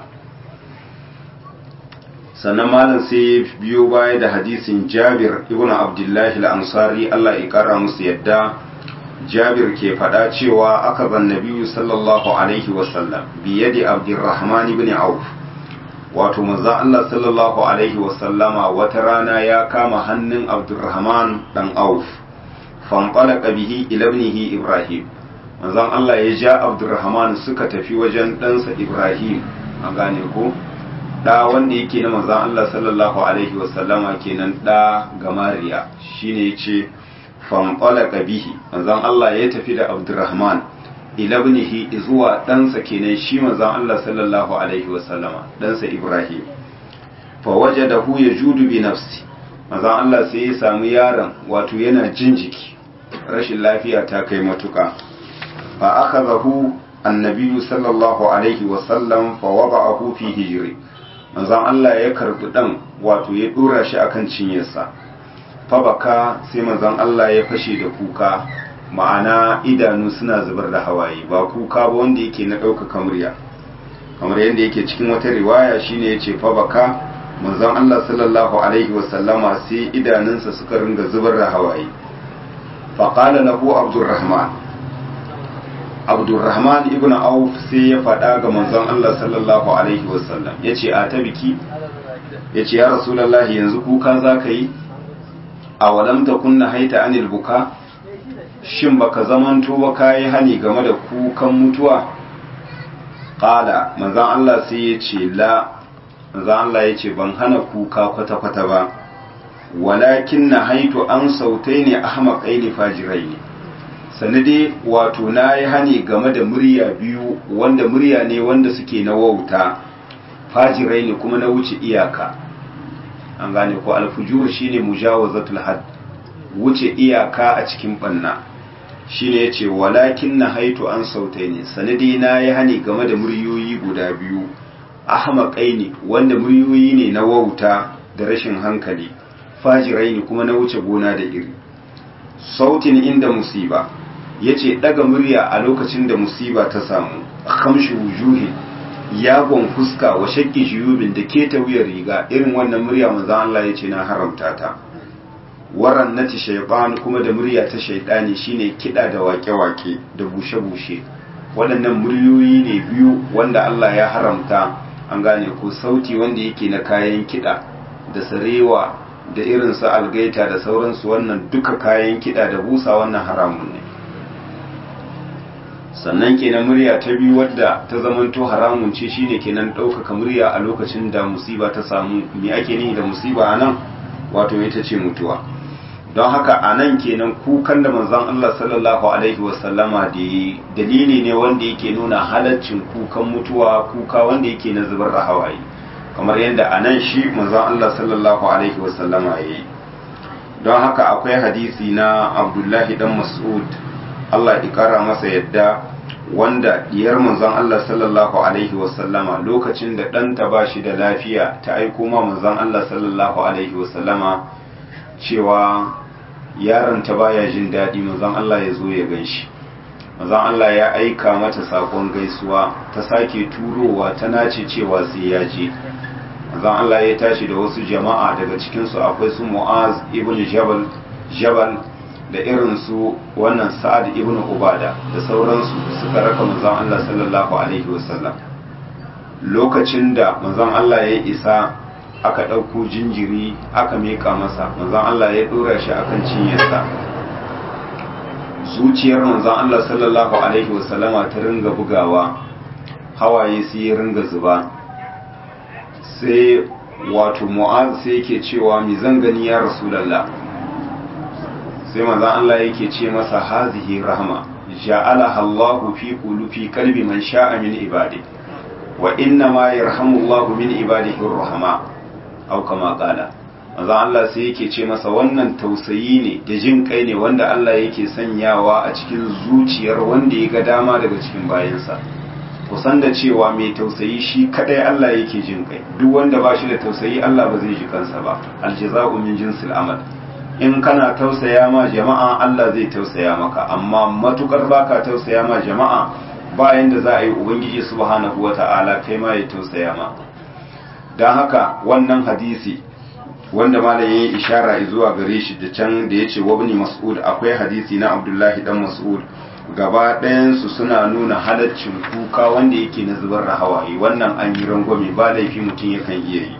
sannan malam sai biyo baya da hadisin Jabir ibn Abdullahi al-Ansari Allah ya kara musu yadda Jabir ke faɗa cewa aka ban Nabiyu sallallahu alaihi wasallam biyadi Abdurrahman ibn Auf wato manzo Allah sallallahu alaihi wasallama wata rana ya kama hannun Abdurrahman dan Auf fanqalaqa bihi ila ibnihi Ibrahim manzon Allah ya ja Abdurrahman suka tafi wajen ɗansa Ibrahim an gane ko da wanda yake na manzon Allah sallallahu alaihi wasallama kenan da gamariya shine yace fanqalaqa bihi manzon Allah ya tafi da Abdurrahman ila ibnihi zuwa ɗansa kenan shi manzon Allah sallallahu alaihi wasallama ɗansa Ibrahim fa wajadahu yajudu bi nafsi manzon Allah sai ya samu yaron wato yana jin jiki rashin lafiya ta kai matuka fa akhadahu annabi sallallahu alaihi wasallam fa wada'ahu fi hijri manzon Allah ya karbi dan wato ya dora shi akan cinyarsa fa baka sai manzon Allah ya fashe da kuka ma'ana idanu suna zubar da hawaye ba kuka ba wanda yake na ɗaukaka murya kamar yadda yake cikin wata riwaya shine yace fa baka manzon Allah sallallahu alaihi wasallama sai idanunsa suka ringa zubar da hawaye fa qala lahu abdurrahman abdurrahman ibn auf sai ya faɗa ga manzon Allah sallallahu alaihi wasallam yace a ta biki yace ya rasulullahi yanzu kuka zaka yi a walam takunna haita anil buka shin baka zamanto ba kayi hani game da kukan mutuwa qala manzon Allah sai ya ce la manzon Allah ya ce ban hana kuka kwata kwata ba walakin na haitu an sautai ne ahmaqai ne fajirai ne sanade wato na yi hani game da murya biyu wanda murya ne wanda suke na wauta fajirai ne kuma na wuce iyaka an gane ko alfujur shine mujawazatul had wuce iyaka a cikin banna shine yace walakin na haitu an sautai ne sanadi na yi hani game da muryoyi guda biyu ahmaqai ne wanda muryoyi ne na wauta da rashin hankali fajirai ne kuma na wuce gona da iri sautin inda musiba yace daga murya a lokacin da musiba ta samu kamshi wujuhi yagon fuska wa shakki jiyubin da ke ta wuyar riga irin wannan murya manzon Allah yace na haramta ta waran nati shaytan kuma da murya ta shaytani shine kida da wake-wake da bushe-bushe waɗannan muryoyi ne biyu wanda Allah ya haramta an gane ko sauti wanda yake na kayan kida da sarewa da irin su algaita da sauransu wannan duka kayan kida da busa wannan haramun ne sannan kenan murya ta biyu wadda ta zamanto haramun ce shine kenan ɗaukaka murya a lokacin da musiba ta samu me ake nihi da musiba a nan wato ita ce mutuwa don haka a nan kenan kukan da manzon Allah sallallahu alaihi wasallama da dalili ne wanda yake nuna halaccin kukan mutuwa kuka wanda yake na zubar da hawaye kamar yadda a nan shi manzon Allah sallallahu alaihi wasallama ya yi don haka akwai hadisi na abdullahi dan mas'ud Allah ya kara masa yadda wanda diyar manzon Allah sallallahu alaihi wasallama lokacin da ɗanta ba shi da lafiya ta aiko ma manzon Allah sallallahu alaihi wasallama cewa yaron ta baya jin daɗi manzon Allah ya zo ya gan shi manzon Allah ya aika mata sakon gaisuwa ta sake turowa ta nace cewa sai ya je manzon Allah ya tashi da wasu jama'a daga cikinsu akwai su Mu'az ibn Jabal Jabal da irin su wannan Sa'ad ibn Ubada da sauransu suka raka manzon Allah sallallahu alaihi wasallam lokacin da manzon Allah ya isa aka ɗauko jinjiri aka meka masa manzon Allah ya ɗora shi akan cinyarsa zuciyar manzon Allah sallallahu alaihi wasallama ta ringa bugawa hawaye sai ya ringa zuba sai wato mu'az sai yake cewa mi zan gani ya rasulallah sai manzon Allah yake ce masa hazihi rahma ja'alaha Allahu fi qulubi qalbi man sha'a min ibadihi wa inna ma yarhamu Allahu min ibadihi ar-rahama aw kama qala manzo Allah sai yake ce masa wannan tausayi ne da jin kai ne wanda Allah yake sanyawa a cikin zuciyar wanda ya ga dama daga cikin bayansa kusan da cewa mai tausayi shi kadai Allah yake jin kai duk wanda ba shi da tausayi Allah ba zai ji kansa ba aljaza'u min jinsil amal in kana tausaya ma jama'a Allah zai tausaya maka amma matukar baka tausaya ma jama'a bayan da za a yi ubangiji subhanahu wata'ala kai ma ya tausaya ma don haka wannan hadisi wanda malam yayi ishara zuwa gare shi da can da yace wabni mas'ud akwai hadisi na abdullahi dan mas'ud gaba ɗayansu suna nuna halaccin kuka wanda yake na zubar da hawaye wannan an yi rangwame ba laifi mutum yakan iya yi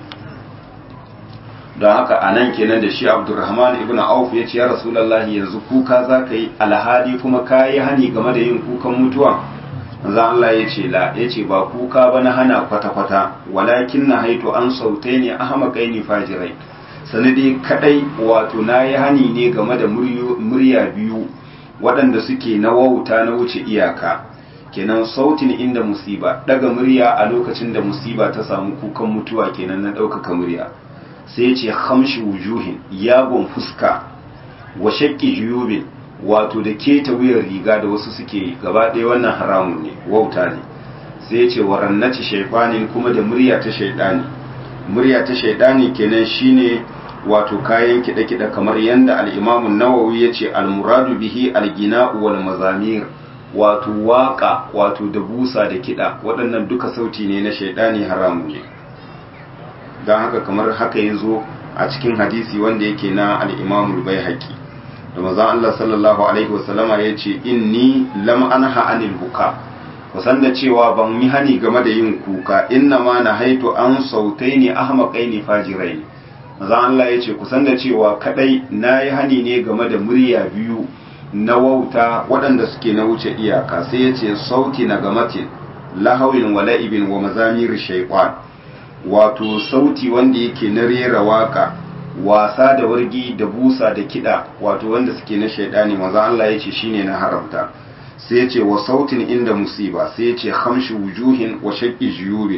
don haka a nan kenan da shi abdurrahman ibn auf ya ce ya rasulallahi yanzu kuka za ka yi alhali kuma ka yi hani game da yin kukan mutuwa zan Allah ya ce la ya ce ba kuka ba na hana kwata-kwata walakin na haito an sautai ne ahamakai ne fajirai sanadi kadai wato na yi hani ne game da murya biyu waɗanda suke na wauta na wuce iyaka kenan sautin inda musiba daga murya a lokacin da musiba ta samu kukan mutuwa kenan na ɗaukaka murya sai ce hamshi wujuhin yagon fuska wa shakki juyubin wato da keta wuyar riga da wasu suke gaba ɗaya wannan haramun ne wauta ne sai ce warannaci shaifanin kuma da murya ta shaidani murya ta shaidani kenan shine wato kayan kiɗe-kiɗe kamar yadda al'imamun nawawi ya ce almuradu bihi algina'u wal mazamir wato waka wato da busa da kiɗa waɗannan duka sauti ne na shaidani haramu ne don haka kamar haka ya zo a cikin hadisi wanda yake na al'imamul bai haƙi da mazan Allah sallallahu alaihi wasallama ya ce inni lam anha anil buka kusan da cewa ban yi hani game da yin kuka inna ma na haitu an sautai ne ahmaƙai ne fajirai ne mazan Allah ya ce kusan da cewa kadai na yi hani ne game da murya biyu na wauta waɗanda suke na wuce iyaka sai ya ce sauti na gamatin lahawin wala'ibin wa mazamir shaikwan wato sauti wanda yake na rera waka wasa da wargi da busa da kiɗa wato wanda suke na shaidani maza Allah ya ce shine na haramta sai ya ce wa sautin inda musiba sai ya ce hamshi wujuhin wa shaƙi jiyuri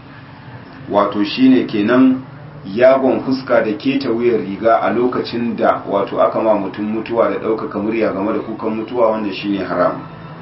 wato shine kenan yagon fuska da keta wuyar riga a lokacin da wato aka ma mutum mutuwa da ɗaukaka murya game da kukan mutuwa wanda shine haram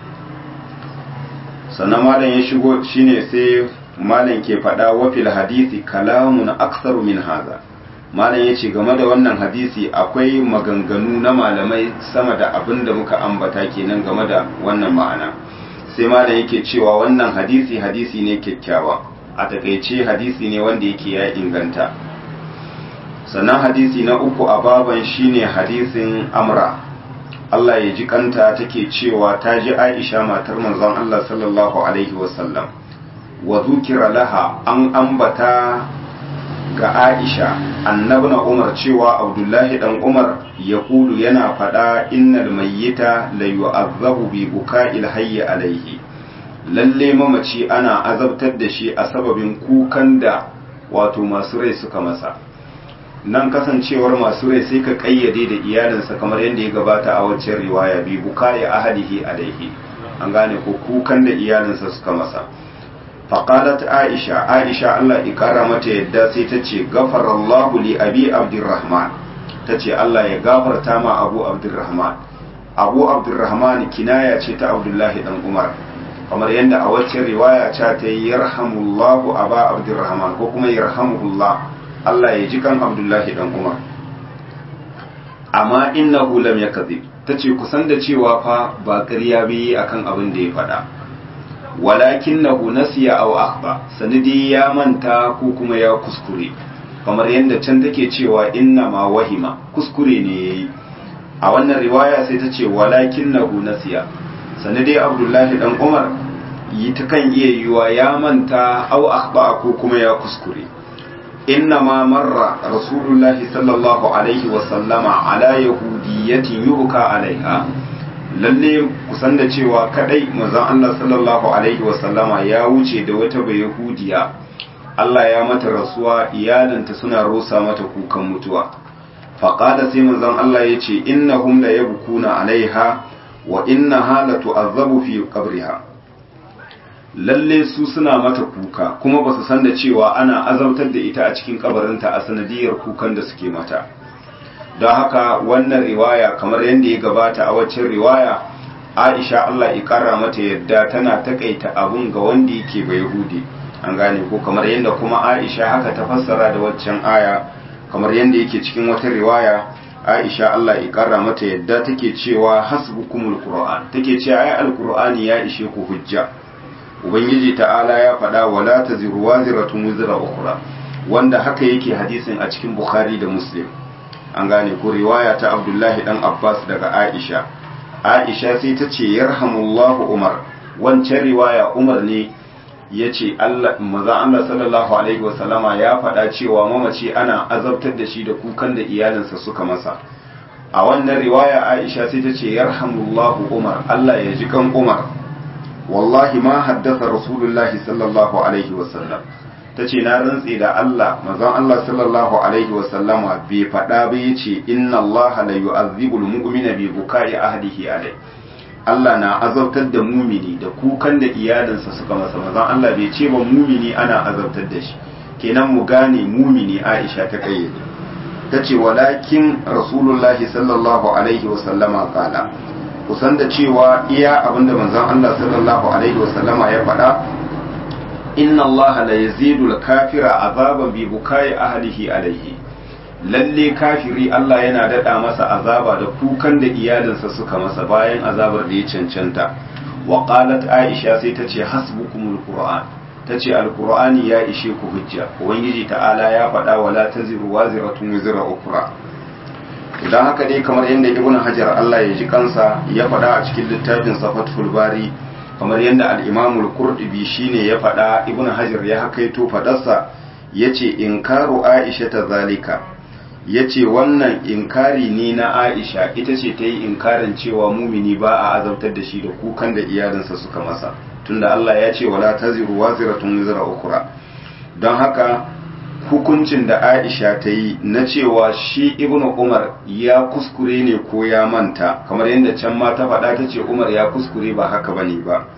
sannan malam ya shigo shine sai malam ke faɗa wafil hadisi kalamun aksaru min haza malam ya ce game da wannan hadisi akwai maganganu na malamai sama da abin da muka ambata kenan game da wannan ma'ana sai malam yake cewa wannan hadisi hadisi ne kyakkyawa a takaice hadisi ne wanda yake ya inganta sannan hadisi na uku a baban shine hadisin amra Allah ya ji kanta take cewa ta ji Aisha matar manzon Allah sallallahu alaihi wasallam wa zukira laha an ambata ga Aisha annabna Umar cewa Abdullahi dan Umar ya kulu yana faɗa innal mayyita la yu'azzabu bi buka'il hayy alaihi lalle mamaci ana azabtar da shi a sababin kukan da wato masu rai suka masa nan kasancewar masu rai sai ka kayyade da iyalinsa kamar yadda ya gabata a waccan riwaya bi bukai ahadihi alaihi an gane ko kukan da iyalinsa suka masa faqalat aisha aisha Allah ikara mata yadda sai ta ce gafarallahu li abi abdurrahman ta ce Allah ya gafarta ma abu abdurrahman abu abdurrahman kinaya ce ta abdullahi dan umar kamar yadda a waccan riwaya ta ta yi yarhamullahu aba abdurrahman ko kuma yarhamuhullah Allah ya ji kan abdullahi dan umar amma innahu lam yakzib tace kusan da cewa fa ba ƙarya bai akan abin da ya faɗa walakinnahu nasiya aw akhba sanidi ya manta ko kuma ya kuskure kamar yadda can take cewa inna ma wahima kuskure ne yayi a wannan riwaya sai ta ce walakinnahu nasiya sanadi abdullahi dan umar yi ta kan iya yiwa ya manta aw akhba ko kuma ya kuskure inna ma marra rasulullahi sallallahu alaihi wasallama ala yahudiyatin yubuka alaiha lalle kusan da cewa kadai manzon Allah sallallahu alaihi wasallama ya wuce da wata bai yahudiya Allah ya mata rasuwa iyalanta suna rosa mata kukan mutuwa faqala sai manzon Allah ya ce innahum la yabkuna alaiha wa inna halatu azabu fi qabriha lalle su suna mata kuka kuma ba su san da cewa ana azabtar da ita a cikin kabarinta a sanadiyar kukan da suke mata don haka wannan riwaya kamar yadda ya gabata a waccan riwaya aisha allah ikara mata yadda tana takaita abun ga wanda yake bai yahudi an gane ko kamar yadda kuma aisha haka ta fassara da waccan aya kamar yadda yake cikin wata riwaya aisha allah ikara mata yadda take cewa hasbukumul qur'an take cewa ai alqur'ani ya ishe ku hujja ubangiji ta'ala ya faɗa wala taziru waziratun wizra ukhra wanda haka yake hadisin a cikin bukhari da muslim an gane ko riwaya ta abdullahi dan abbas daga aisha aisha sai ta ce yarhamullahu umar wancan riwaya umar ne ya ce maza allah sallallahu alaihi wasallama ya faɗa cewa mamaci ana azabtar da shi da kukan da iyalinsa suka masa a wannan riwaya aisha sai ta ce yarhamullahu umar allah ya ji kan umar wallahi ma haddasa rasulullahi sallallahu alaihi wasallam ta ce na rantse da Allah mazan Allah sallallahu alaihi wasallama bai faɗa ba ya ce inna Allah la yu'azzibul mu'mina bi bukai ahdihi alai Allah na azabtar da mumini da kukan da iyalinsa suka masa mazan Allah bai ce ba mumini ana azabtar da shi kenan mu gane mumini Aisha ta kayyade ta ce walakin rasulullahi sallallahu alaihi wasallama kala kusan da cewa iya abinda manzon Allah sallallahu alaihi wasallama ya faɗa inna allaha la yazidul kafira azaban bi bukai ahlihi alaihi lalle kafiri Allah yana dada masa azaba da kukan da iyalinsa suka masa bayan azabar da ya cancanta wa qalat aisha sai ta ce hasbukumul qur'an ta ce alqur'ani ya ishe ku hujja ubangiji ta'ala ya faɗa wala taziru waziratun wizra ukra idan haka dai kamar yadda ibnu hajar Allah ya ji kansa ya faɗa a cikin littafin safatul bari kamar yadda al'imamul kurɗibi shi ne ya faɗa ibn hajar ya hakaito faɗarsa ya ce inkaru aisha ta zalika ya ce wannan inkari ne na aisha ita ce ta yi inkarin cewa mumini ba a azabtar da shi da kukan da iyalinsa suka masa tunda Allah ya ce wala taziru waziratun wizra ukura don haka hukuncin da aisha ta yi na cewa shi ibn umar ya kuskure ne ko ya manta kamar yadda can ma ta faɗa ta ce umar ya kuskure ba haka ba ne ba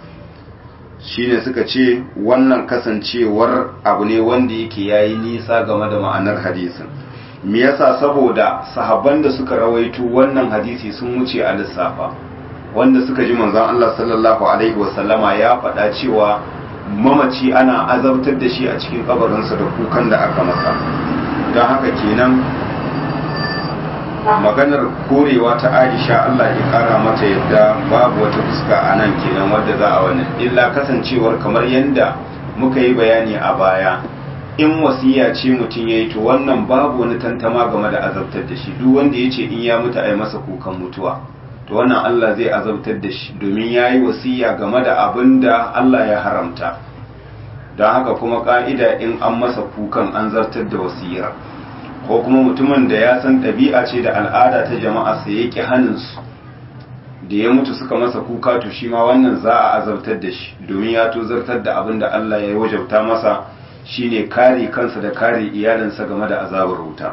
shine suka ce wannan kasancewar abu ne wanda yake yayi nisa game da ma'anar hadisin me yasa saboda sahabban da suka rawaito wannan hadisi sun wuce a lissafa wanda suka ji manzon Allah sallallahu alaihi wasallama ya faɗa cewa mamaci ana azabtar da shi a cikin kabarinsa da kukan da aka masa don haka kenan maganar korewa ta aisha Allah ya kara mata yadda babu wata fuska a nan kenan wadda za a wani illa kasancewar kamar yadda muka yi bayani a baya in wasiya ce mutum ya yi to wannan babu wani tantama game da azabtar da shi duk wanda ya ce in ya mutu a yi masa kukan mutuwa to wannan Allah zai azabtar da shi domin ya yi wasiya game da abin da Allah ya haramta don haka kuma ka'ida in an masa kukan an zartar da wasiyar ko kuma mutumin da ya san ɗabi'a ce da al'ada ta jama'a sai ya ƙi hannunsu da ya mutu suka masa kuka to shi ma wannan za a azabtar da shi domin ya to zartar da abin da Allah ya wajabta masa shine kare kansa da kare iyalinsa game da azabar wuta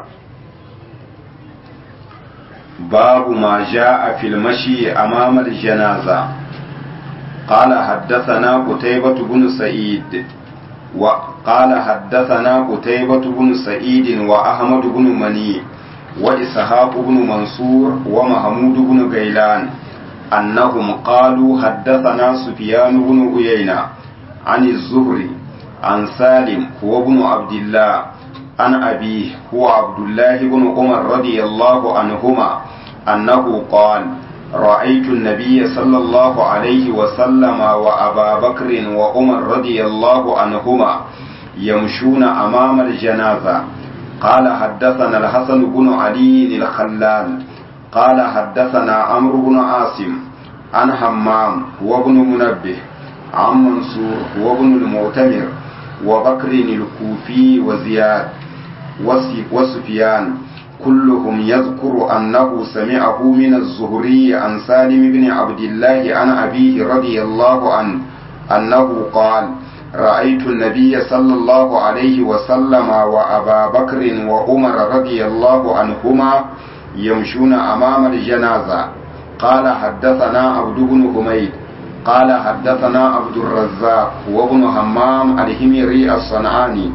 babu ma ja'a fil mashi amama janaza قال حدثنا قتيبة بن سعيد وقال حدثنا قتيبة بن سعيد وأحمد بن مني وإسحاق بن منصور ومحمود بن غيلان أنهم قالوا حدثنا سفيان بن عيينة عن الزهري عن سالم هو ابن عبد الله عن أبيه هو عبد الله بن عمر رضي الله عنهما أنه قال رأيت النبي صلى الله عليه وسلم وأبا بكر وعمر رضي الله عنهما يمشون أمام الجنازة قال حدثنا الحسن بن علي الخلال قال حدثنا عمرو بن عاصم عن همام وابن منبه عن منصور وابن المعتمر وبكر الكوفي وزياد وسفيان كلهم يذكر أنه سمعه من الزهري عن سالم بن عبد الله عن أبيه رضي الله عنه أنه قال رأيت النبي صلى الله عليه وسلم وأبا بكر وعمر رضي الله عنهما يمشون أمام الجنازة قال حدثنا عبد بن حميد قال حدثنا عبد الرزاق وابن همام الهميري الصنعاني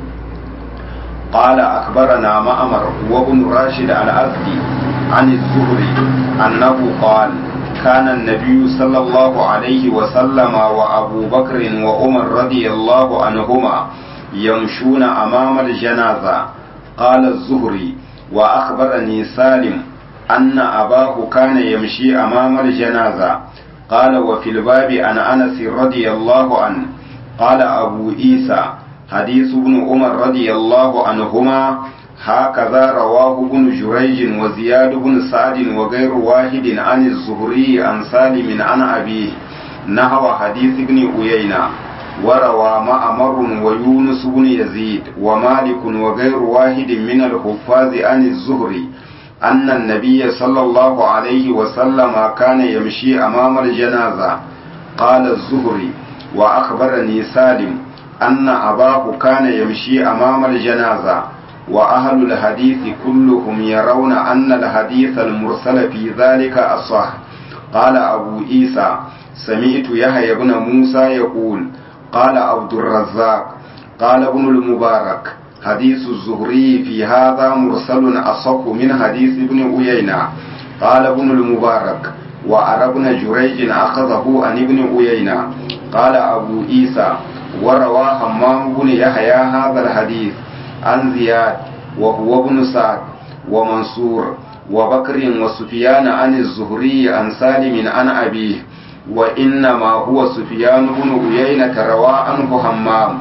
قال أخبرنا مأمر وابن راشد الأزدي عن الزهري أنه قال كان النبي صلى الله عليه وسلم وأبو بكر وعمر رضي الله عنهما يمشون أمام الجنازة قال الزهري وأخبرني سالم أن أباه كان يمشي أمام الجنازة قال وفي الباب عن أنس رضي الله عنه قال أبو عيسى حديث ابن عمر رضي الله عنهما هكذا رواه ابن جريج وزياد بن سعد وغير واحد عن الزهري عن سالم عن أبيه نحو حديث ابن عيينة وروى معمر ويونس بن يزيد ومالك وغير واحد من الحفاظ عن الزهري أن النبي صلى الله عليه وسلم كان يمشي أمام الجنازة قال الزهري وأخبرني سالم أن أباه كان يمشي أمام الجنازة وأهل الحديث كلهم يرون أن الحديث المرسل في ذلك أصح قال أبو عيسى سمعت يحيى بن موسى يقول قال عبد الرزاق قال ابن المبارك حديث الزهري في هذا مرسل أصح من حديث ابن عيينة قال ابن المبارك وأرى ابن جريج أخذه عن ابن عيينة قال أبو عيسى وروى همام بن يحيى هذا الحديث عن زياد وهو ابن سعد ومنصور وبكر وسفيان عن الزهري عن سالم عن أبيه وإنما هو سفيان بن عيينة روى عنه همام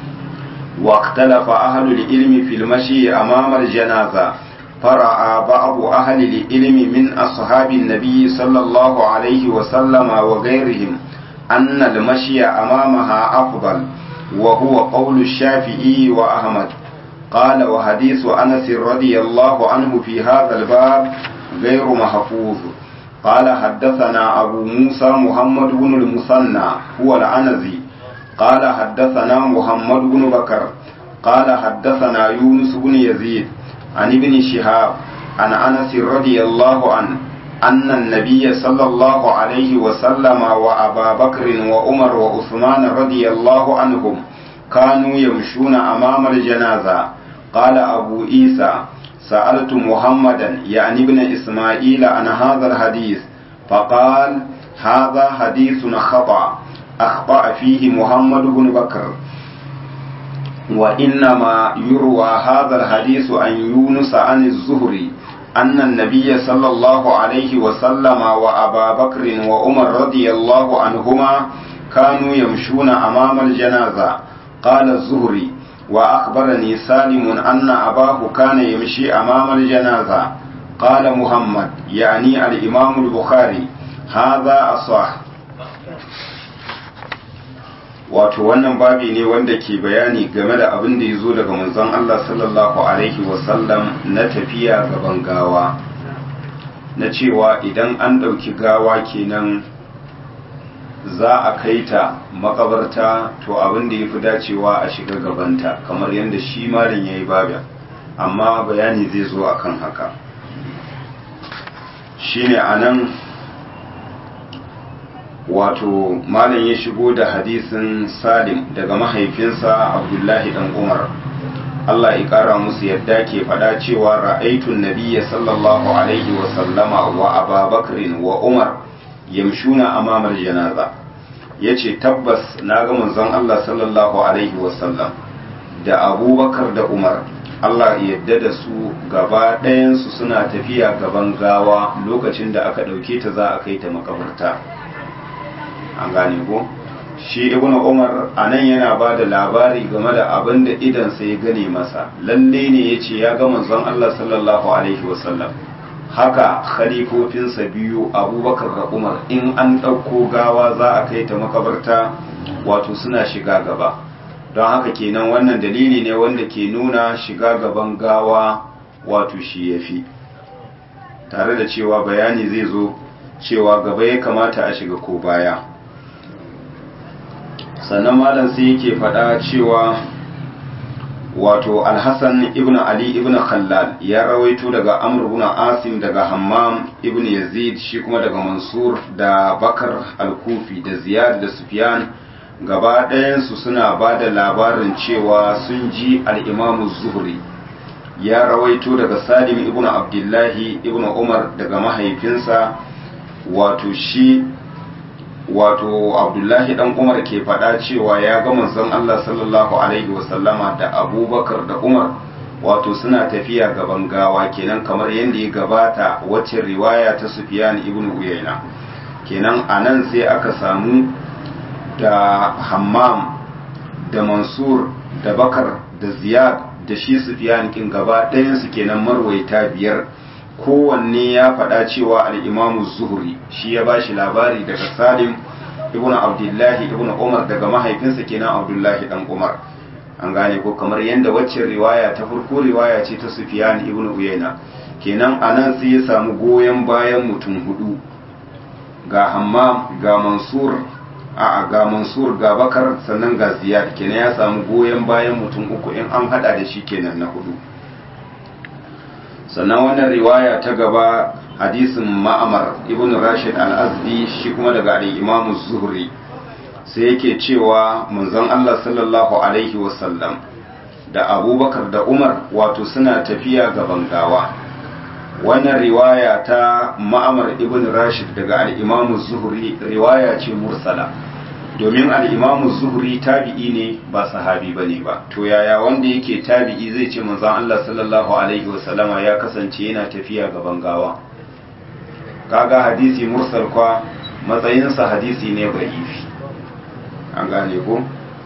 واختلف أهل العلم في المشي أمام الجنازة فرأى بعض أهل العلم من أصحاب النبي صلى الله عليه وسلم وغيرهم أن المشي أمامها أفضل وهو قول الشافعي وأحمد قال وحديث أنس رضي الله عنه في هذا الباب غير محفوظ قال حدثنا أبو موسى محمد بن المثنى هو العنزي قال حدثنا محمد بن بكر قال حدثنا يونس بن يزيد عن ابن شهاب عن أنس رضي الله عنه أن النبي صلى الله عليه وسلم وأبا بكر وعمر وعثمان رضي الله عنهم كانوا يمشون أمام الجنازة قال أبو عيسى سألت محمدا يعني ابن إسماعيل عن هذا الحديث فقال هذا حديث خطأ أخطأ فيه محمد بن بكر وإنما يروى هذا الحديث عن يونس عن الزهري أن النبي صلى الله عليه وسلم وأبا بكر وعمر رضي الله عنهما كانوا يمشون أمام الجنازة قال الزهري وأخبرني سالم أن أباه كان يمشي أمام الجنازة قال محمد يعني الإمام البخاري هذا أصح wato wannan babi ne wanda ke bayani game da abin da ya zo daga manzon Allah sallallahu alaihi wasallam na tafiya gaban gawa na cewa idan an ɗauki gawa kenan za a kai ta makabarta to abin da ya fi dacewa a shiga gabanta kamar yadda shi malin ya yi babin amma bayani zai zo akan haka shine a nan wato malam ya shigo da hadisin salim daga mahaifinsa abdullahi dan umar Allah ya kara musu yadda ke faɗa cewa ra'aitun nabiyya sallallahu alaihi wa sallama wa ababakrin wa umar yamshuna amamar janaza yace tabbas na ga manzon Allah sallallahu alaihi wa sallam da abubakar da umar Allah ya yadda da su gaba ɗayansu suna tafiya gaban gawa lokacin da aka ɗauke ta za a kai ta makabarta an gane ko shi ibnu umar anan yana ba da labari game da abin da idansa ya gane masa lalle ne ya ce ya ga manzon Allah sallallahu alaihi wasallam haka khalifofinsa biyu abubakar da umar in an ɗauko gawa za a kai ta makabarta wato suna shiga gaba don haka kenan wannan dalili ne wanda ke nuna shiga gaban gawa wato shi ya fi tare da cewa bayani zai zo cewa gaba ya kamata a shiga ko baya sannan malam sai yake faɗa cewa wato alhassan ibn ali ibn khallal ya rawaito daga amr ibn asim daga hammam ibn yazid shi kuma daga mansur da bakar al-kufi da ziyad da sufyan gaba ɗayansu suna ba da labarin cewa sun ji al'imamu zuhri ya rawaito daga salim ibn abdullahi ibn umar daga mahaifinsa wato shi wato abdullahi dan umar ke faɗa cewa ya ga manzon Allah sallallahu alaihi wasallama da abubakar da umar wato suna tafiya gaban gawa kenan kamar yadda ya gabata wacce riwaya ta sufyan ibn uyayna kenan anan sai aka samu da hammam da mansur da bakar da ziyad da shi sufyan kin gaba ɗayansu kenan marwaita biyar kowanne ya faɗa cewa al'imamu zuhuri shi ya ba shi labari daga salim ibn abdullahi ibn umar daga mahaifinsa kenan abdullahi dan umar an gane ko kamar yadda waccan riwaya ta farko riwaya ce ta sufyan ibn uyayna kenan anan sai ya samu goyon bayan mutum hudu ga hammam ga mansur a ga mansur ga bakar sannan ga ziyad kenan ya samu goyon bayan mutum uku in an hada da shi kenan na hudu sannan wannan riwaya ta gaba hadisin ma'amar ibn rashid al-azdi shi kuma daga al-imamu zuhri sai yake cewa manzon Allah sallallahu alaihi wasallam da abubakar da umar wato suna tafiya gaban gawa wannan riwaya ta ma'amar ibn rashid daga al-imamu zuhri riwaya ce mursala domin al-imamu zuhri tabi'i ne ba sahabi bane ba to yaya wanda yake tabi'i zai ce manzon Allah sallallahu alaihi wasallama ya kasance yana tafiya gaban gawa kaga hadisi mursal kwa matsayinsa hadisi ne da'ifi an gane ko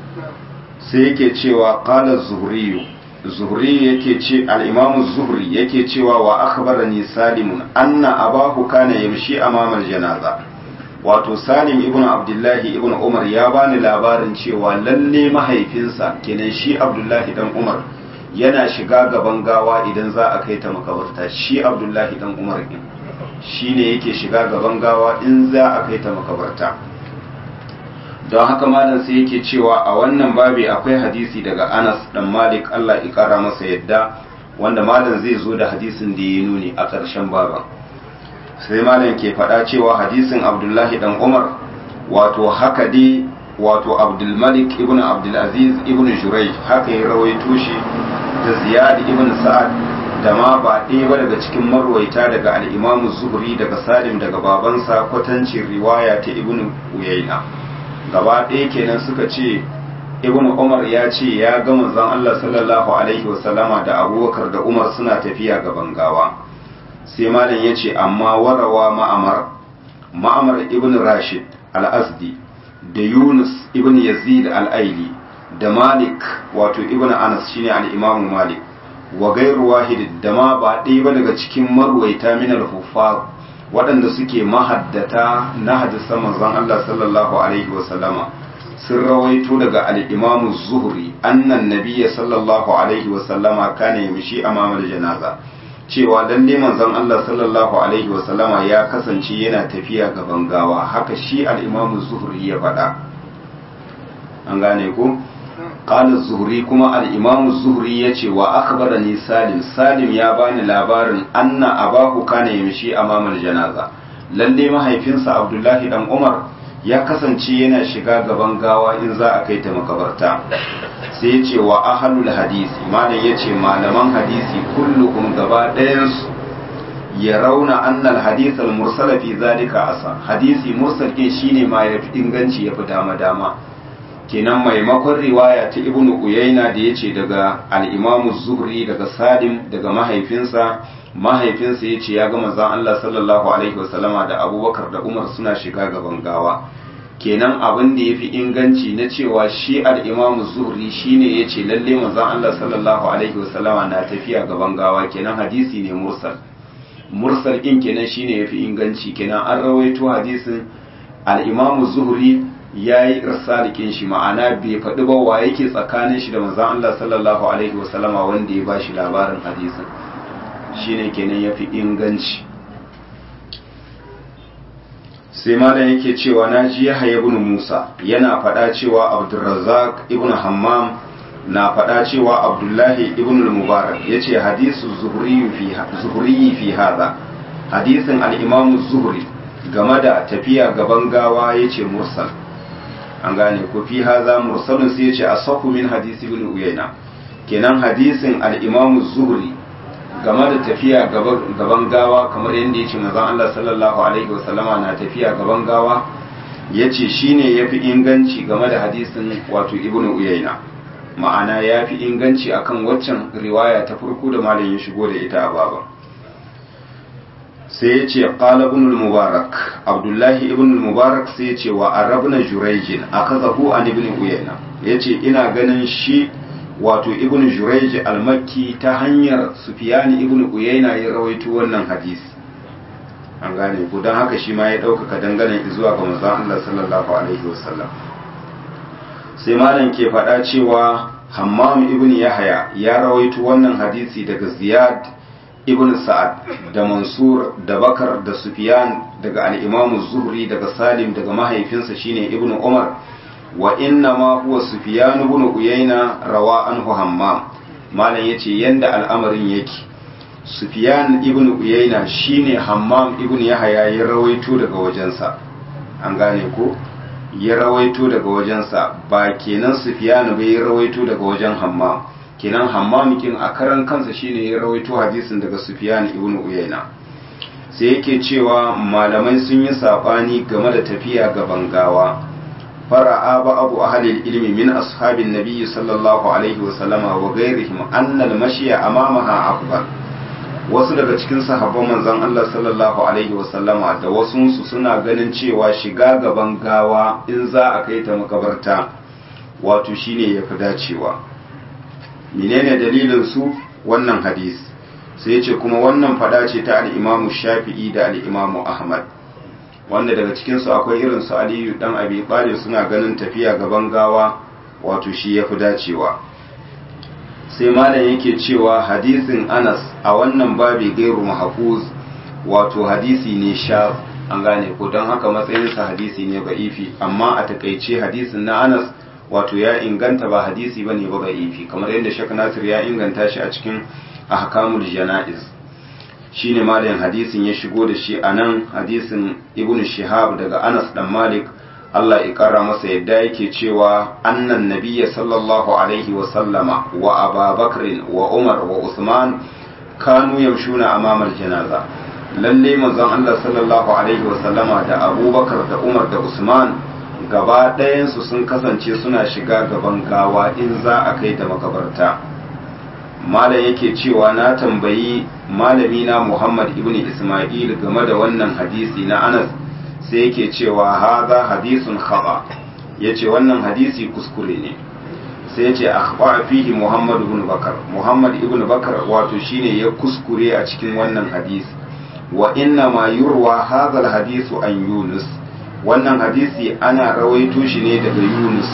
sai yake cewa qala zuhri zuhri yake ce al-imam zuhri yake cewa wa akhbarani salim anna abahu kana yamshi amama al-janaza wato salim ibn abdullahi ibn umar ya bani labarin cewa lalle mahaifinsa kenan shi abdullahi dan umar yana shiga gaban gawa idan za a kai ta makabarta shi abdullahi dan umar din shine yake shiga gaban gawa in za a kai ta makabarta don haka malam sai yake cewa a wannan babi akwai hadisi daga Anas dan Malik Allah ya kara masa yadda wanda malam zai zo da hadisin da ya nuni a ƙarshen baban sai malam ke faɗa cewa hadisin Abdullahi dan Umar wato haka dai wato Abdul Malik ibn Abdul Aziz ibn Jurayj haka ya rawaito shi da Ziyad ibn Sa'ad da ma ba ɗaya ba daga cikin marwaita daga al-Imam Zuhri daga Salim daga babansa kwatancin riwaya ta Ibn Uyayna gaba ɗaya kenan suka ce ibn umar ya ce ya ga manzon Allah sallallahu alaihi wasallama da abubakar da umar suna tafiya gaban gawa sai malam ya ce amma warawa ma'amar ma'amar ibn rashid al-asdi da yunus ibn yazid al-aili da malik wato ibn anas shine al-imamu malik wa gairu wahid da ma ba ɗaya ba daga cikin marwaita min al-huffaz waɗanda suke mahaddata na hadisan manzon Allah sallallahu alaihi wa sallama sun rawaito daga al-Imam Zuhri annan nabiyya sallallahu alaihi wa sallama kana yamshi amama janaza cewa lalle manzon Allah sallallahu alaihi wa sallama ya kasance yana tafiya gaban gawa haka shi al-Imam Zuhri ya faɗa an gane ko قال الزهري كما الإمام الزهري يتي وأخبرني سالم سالم يا باني لابارن أن أباه كان يمشي أمام الجنازة lalle mahaifinsa Abdullahi dan Umar ya kasance yana shiga gaban gawa in za a kai ta makabarta sai ya ce wa ahlul hadisi malam ya ce malaman hadisi kulluhum gaba ɗayansu ya rauna annal hadith al mursala fi zalika asa hadisi mursal ke shine ma yafi inganci yafi dama dama kenan maimakon riwaya ta ibnu uyayna da yace daga al-imam zuhri daga salim daga mahaifinsa mahaifinsa yace ya ga manzon Allah sallallahu alaihi wasallama da abubakar da umar suna shiga gaban gawa kenan abin da yafi inganci na cewa shi al-imam zuhri shine yace lalle manzon Allah sallallahu alaihi wasallama na tafiya gaban gawa kenan hadisi ne mursal mursal din kenan shine yafi inganci kenan an rawaito hadisin al-imam zuhri ya yi irsalikin shi ma'ana bai faɗi ba wa yake tsakanin shi da manzan Allah sallallahu alaihi wasallama wanda ya bashi labarin hadisin shine kenan ya fi inganci sai malam yake cewa na ji yahya ibn musa yana faɗa cewa abdurrazzaq ibn hammam na faɗa cewa abdullahi ibn al-mubarak ya ce hadisu zuhuri fi haza hadisin al'imamu zuhuri game da tafiya gaban gawa ya ce mursal an gane ko fi haza mursalin sai ya ce a saku min hadisi ibn uyaina kenan hadisin al'imamu zuhuri game da tafiya gaban gawa kamar yadda ya ce mazan Allah sallallahu alaihi wasallama na tafiya gaban gawa ya ce shi ne ya fi inganci game da hadisin wato ibn uyaina ma'ana ya fi inganci akan waccan riwaya ta farko da malam ya shigo da ita a baba sai ya ce qala ibn mubarak abdullahi ibn mubarak sai ya ce wa arabna jurayjin akazahu an ibn uyayna yace ina ganin shi wato ibn jurayj al-makki ta hanyar sufyan ibn uyayna ya rawaito wannan hadisi an gane ku don haka shi ma ya ɗaukaka dangane zuwa ga manzon Allah sallallahu alaihi wasallam sai malam ke faɗa cewa hammam ibn yahya ya rawaito wannan hadisi daga ziyad ibn sa'ad da mansur da bakar da sufyan daga al-imam zuhri daga salim daga mahaifinsa shine ibn umar wa inna ma huwa sufyan ibn uyayna rawa anhu hammam malam yace yanda al'amarin yake sufyan ibn uyayna shine hammam ibn yahya ya rawaito daga wajensa an gane ko ya rawaito daga wajensa ba kenan sufyan bai ya rawaito daga wajen hammam kenan hammam kin a karan kansa shine ya rawaito hadisin daga sufyan ibn uyayna sai yake cewa malamai sun yi sabani game da tafiya gaban gawa fara'a ba abu ahalil ilmi min ashabin nabiyyi sallallahu alaihi wa sallama wa ghairihim anna al-mashya amamaha afdal wasu daga cikin sahabban manzon Allah sallallahu alaihi wa sallama da wasu su suna ganin cewa shiga gaban gawa in za a kai ta makabarta wato shine yafi dacewa menene dalilin su wannan hadisi sai ya ce kuma wannan fada ce ta al-Imam Shafi'i da al-Imam Ahmad wanda daga cikinsu akwai irin su aliyu dan abi talib suna ganin tafiya gaban gawa wato shi yafi dacewa sai malam yake cewa hadisin anas a wannan babi gairu mahfuz wato hadisi ne sha an gane ko don haka matsayinsa hadisi ne ba'ifi amma a takaice hadisin na anas wato ya inganta ba hadisi bane ba ba'ifi kamar yadda shek nasir ya inganta shi a cikin ahkamul jana'iz shine malayin hadisin ya shigo da shi a nan hadisin ibn shihab daga anas dan malik Allah ya kara masa yadda yake cewa annan nabiyya sallallahu alaihi wa sallama wa ababakar wa umar wa usman kanu yamshuna amama janaza lalle manzon Allah sallallahu alaihi wa sallama da abubakar da umar da usman gaba ɗayansu sun kasance suna shiga gaban gawa in za a kai ta makabarta malam yake cewa na tambayi malami na Muhammad ibn Ismail game da wannan hadisi na Anas sai yake cewa haza hadisun khaba yace wannan hadisi kuskure ne sai yace akhba fihi Muhammad ibn Bakar Muhammad ibn Bakar wato shine ya kuskure a cikin wannan hadisi wa inna ma yurwa hadha hadisu an Yunus wannan hadisi ana rawaito shi ne daga Yunus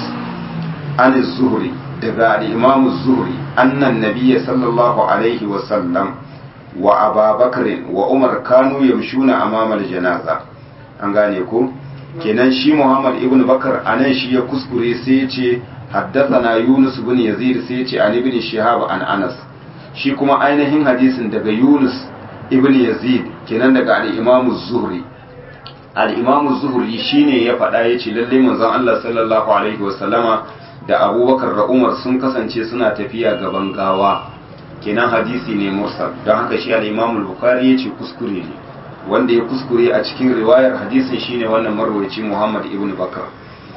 an Zuhri daga al-Imam Zuhri annan nabiyya sallallahu alaihi wa sallam wa ababakar wa umar kanu yamshuna amamal janaza an gane ko kenan shi muhammad ibn bakar anan shi ya kuskure sai ya ce haddathana yunus ibn yazid sai ya ce an ibn shihab an anas shi kuma ainihin hadisin daga yunus ibn yazid kenan daga al-imam zuhri al-imam zuhri shine ya faɗa ya ce lalle manzon Allah sallallahu alaihi wa sallama da abubakar da umar sun kasance suna tafiya gaban gawa kenan hadisi ne mursal don haka shi al-imam al-bukhari yace kuskure ne wanda ya kuskure a cikin riwayar hadisin shine wannan marwaci muhammad ibn bakar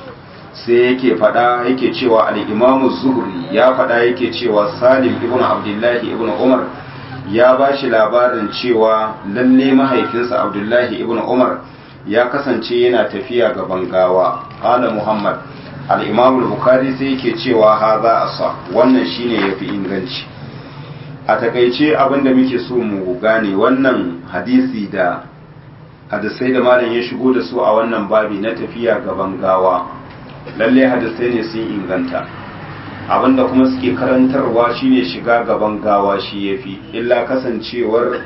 sai yake fada yake cewa al-imam zuhri ya fada yake cewa salim ibn abdullahi ibn umar ya ba shi labarin cewa lalle mahaifinsa abdullahi ibn umar ya kasance yana tafiya gaban gawa qala muhammad al-imam al-bukhari sai yake cewa haza asa wannan shine yafi inganci a takaice abinda muke so mu gane wannan hadisi da hadisai da malam ya shigo da su a wannan babi na tafiya gaban gawa lalle hadisai ne sun inganta abinda kuma suke karantarwa shine shiga gaban gawa shi yafi illa kasancewar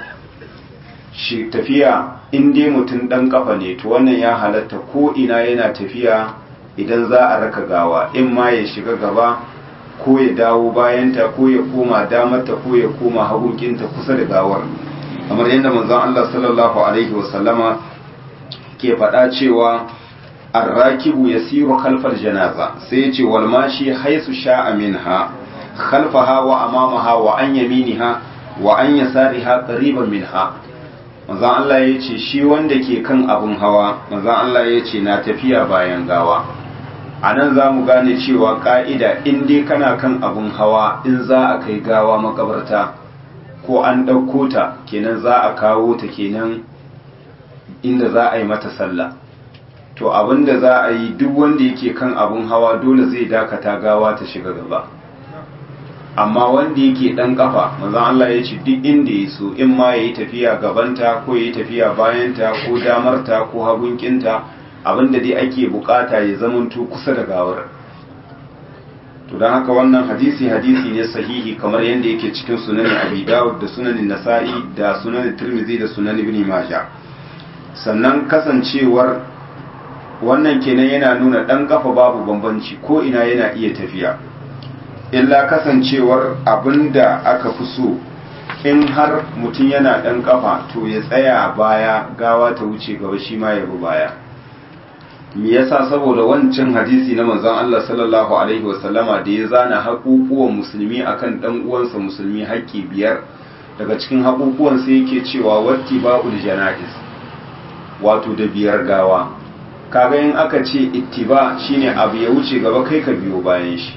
shi tafiya in dai mutum dan kafa ne to wannan ya halatta ko ina yana tafiya idan za a raka gawa in ma ya shiga gaba ko ya dawo bayanta ko ya koma damarta ko ya koma hagunkinta kusa da gawar kamar yadda manzon Allah sallallahu alaihi wasallama ke faɗa cewa arrakibu yasiru khalfal janaza sai ya ce wal mashi haisu sha'a minha khalfaha wa amamaha wa an yaminiha wa an yasariha qariban minha manzon Allah ya ce shi wanda ke kan abun hawa manzon Allah ya ce na tafiya bayan gawa a nan za mu gane cewa ƙa'ida in dai kana kan abun hawa in za a kai gawa makabarta ko an ɗauko ta kenan za a kawo ta kenan inda za a yi mata sallah to abin da za a yi duk wanda yake kan abun hawa dole zai dakata gawa ta shiga gaba amma wanda yake ɗan ƙafa manzon Allah ya ce duk inda ya so in ma ya yi tafiya gabanta ko ya yi tafiya bayanta ko damarta ko hagunkinta abinda dai ake bukata ya zamanto kusa da gawar to don haka wannan hadisi hadisi ne sahihi kamar yadda yake cikin sunanin abi dawud da sunanin nasa'i da sunanin tirmidhi da sunan ibn majah sannan kasancewar wannan kenan yana nuna dan kafa babu bambanci ko ina yana iya tafiya illa kasancewar abinda aka fi so in har mutum yana dan kafa to ya tsaya baya gawa ta wuce gaba shi ma ya bi baya me yasa saboda wancan hadisi na manzon Allah sallallahu alaihi wasallama da ya zana haƙuƙuwan musulmi akan dan uwansa musulmi haƙƙi biyar daga cikin haƙuƙuwan sai yake cewa wattiba'ul janaiz wato da biyar gawa kaga in aka ce ittiba shine abu ya wuce gaba kai ka biyo bayan shi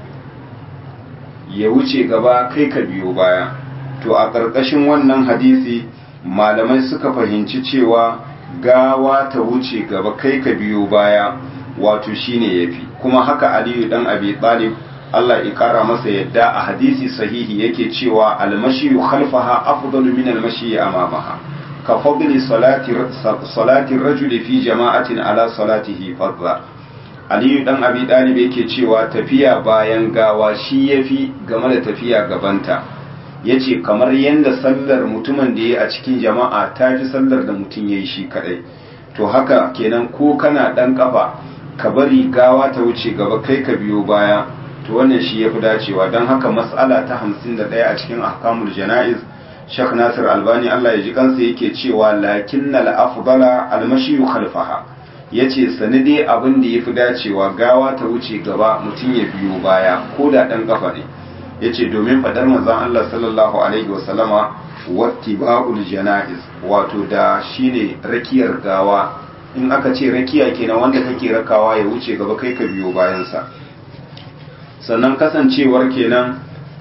ya wuce gaba kai ka biyo baya to a ƙarƙashin wannan hadisi malamai suka fahimci cewa gawa ta wuce gaba kai ka biyo baya wato shine yafi kuma haka aliyu dan abi talib Allah ya kara masa yadda a hadisi sahihi yake cewa almashi khalfaha afdalu min almashi amamaha ka fadli salati salati rajuli fi jama'atin ala salatihi fadla aliyu dan abi talib yake cewa tafiya bayan gawa shi yafi game da tafiya gabanta ya ce kamar yadda sallar mutumin da ya a cikin jama'a ta fi sallar da mutum ya yi shi kadai to haka kenan ko kana dan kafa ka bari gawa ta wuce gaba kai ka biyo baya to wannan shi ya fi dacewa don haka mas'ala ta hamsin da ɗaya a cikin ahkamul jana'iz shek nasir albani allah ya ji kansa yake cewa lakin na afdala almashiyu khalfaha ya ce sani dai abin da ya fi dacewa gawa ta wuce gaba mutum ya biyo baya ko da ɗan kafa ne ya ce domin faɗar manzon Allah sallallahu Alaihi wasallama wattiba'ul jana'iz wato da shine rakiyar gawa in aka ce rakiya kenan wanda kake rakawa ya wuce gaba kai ka biyo bayansa sannan kasancewar kenan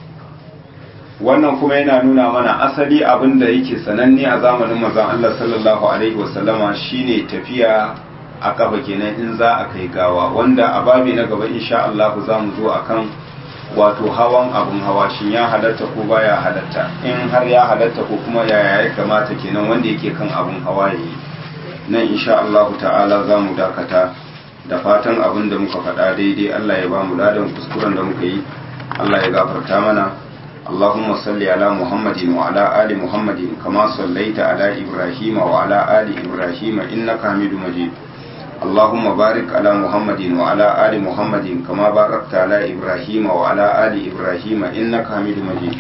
wannan kuma yana nuna mana asali abin da yake sananne a zamanin manzon Allah sallallahu Alaihi wasallama shine tafiya a kafa kenan in za a kai gawa wanda a babi na gaba insha Allah za mu zo akan wato hawan abun hawa shin ya halatta ko baya halatta in har ya halatta ko kuma yaya ya kamata kenan wanda yake kan abun hawa yayi nan insha Allah ta'ala za mu dakata da fatan abin da muka faɗa daidai Allah ya ba mu ladan kuskuren da muka yi Allah ya gafarta mana اللهم صل على محمد وعلى آل محمد كما صليت على إبراهيم وعلى آل إبراهيم إنك حميد مجيد اللهم بارك على محمد وعلى آل محمد كما باركت على إبراهيم وعلى آل إبراهيم إنك حميد مجيد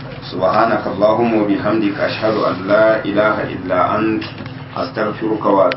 سبحانك اللهم وبحمدك أشهد أن لا إله إلا أنت أستغفرك وأتوب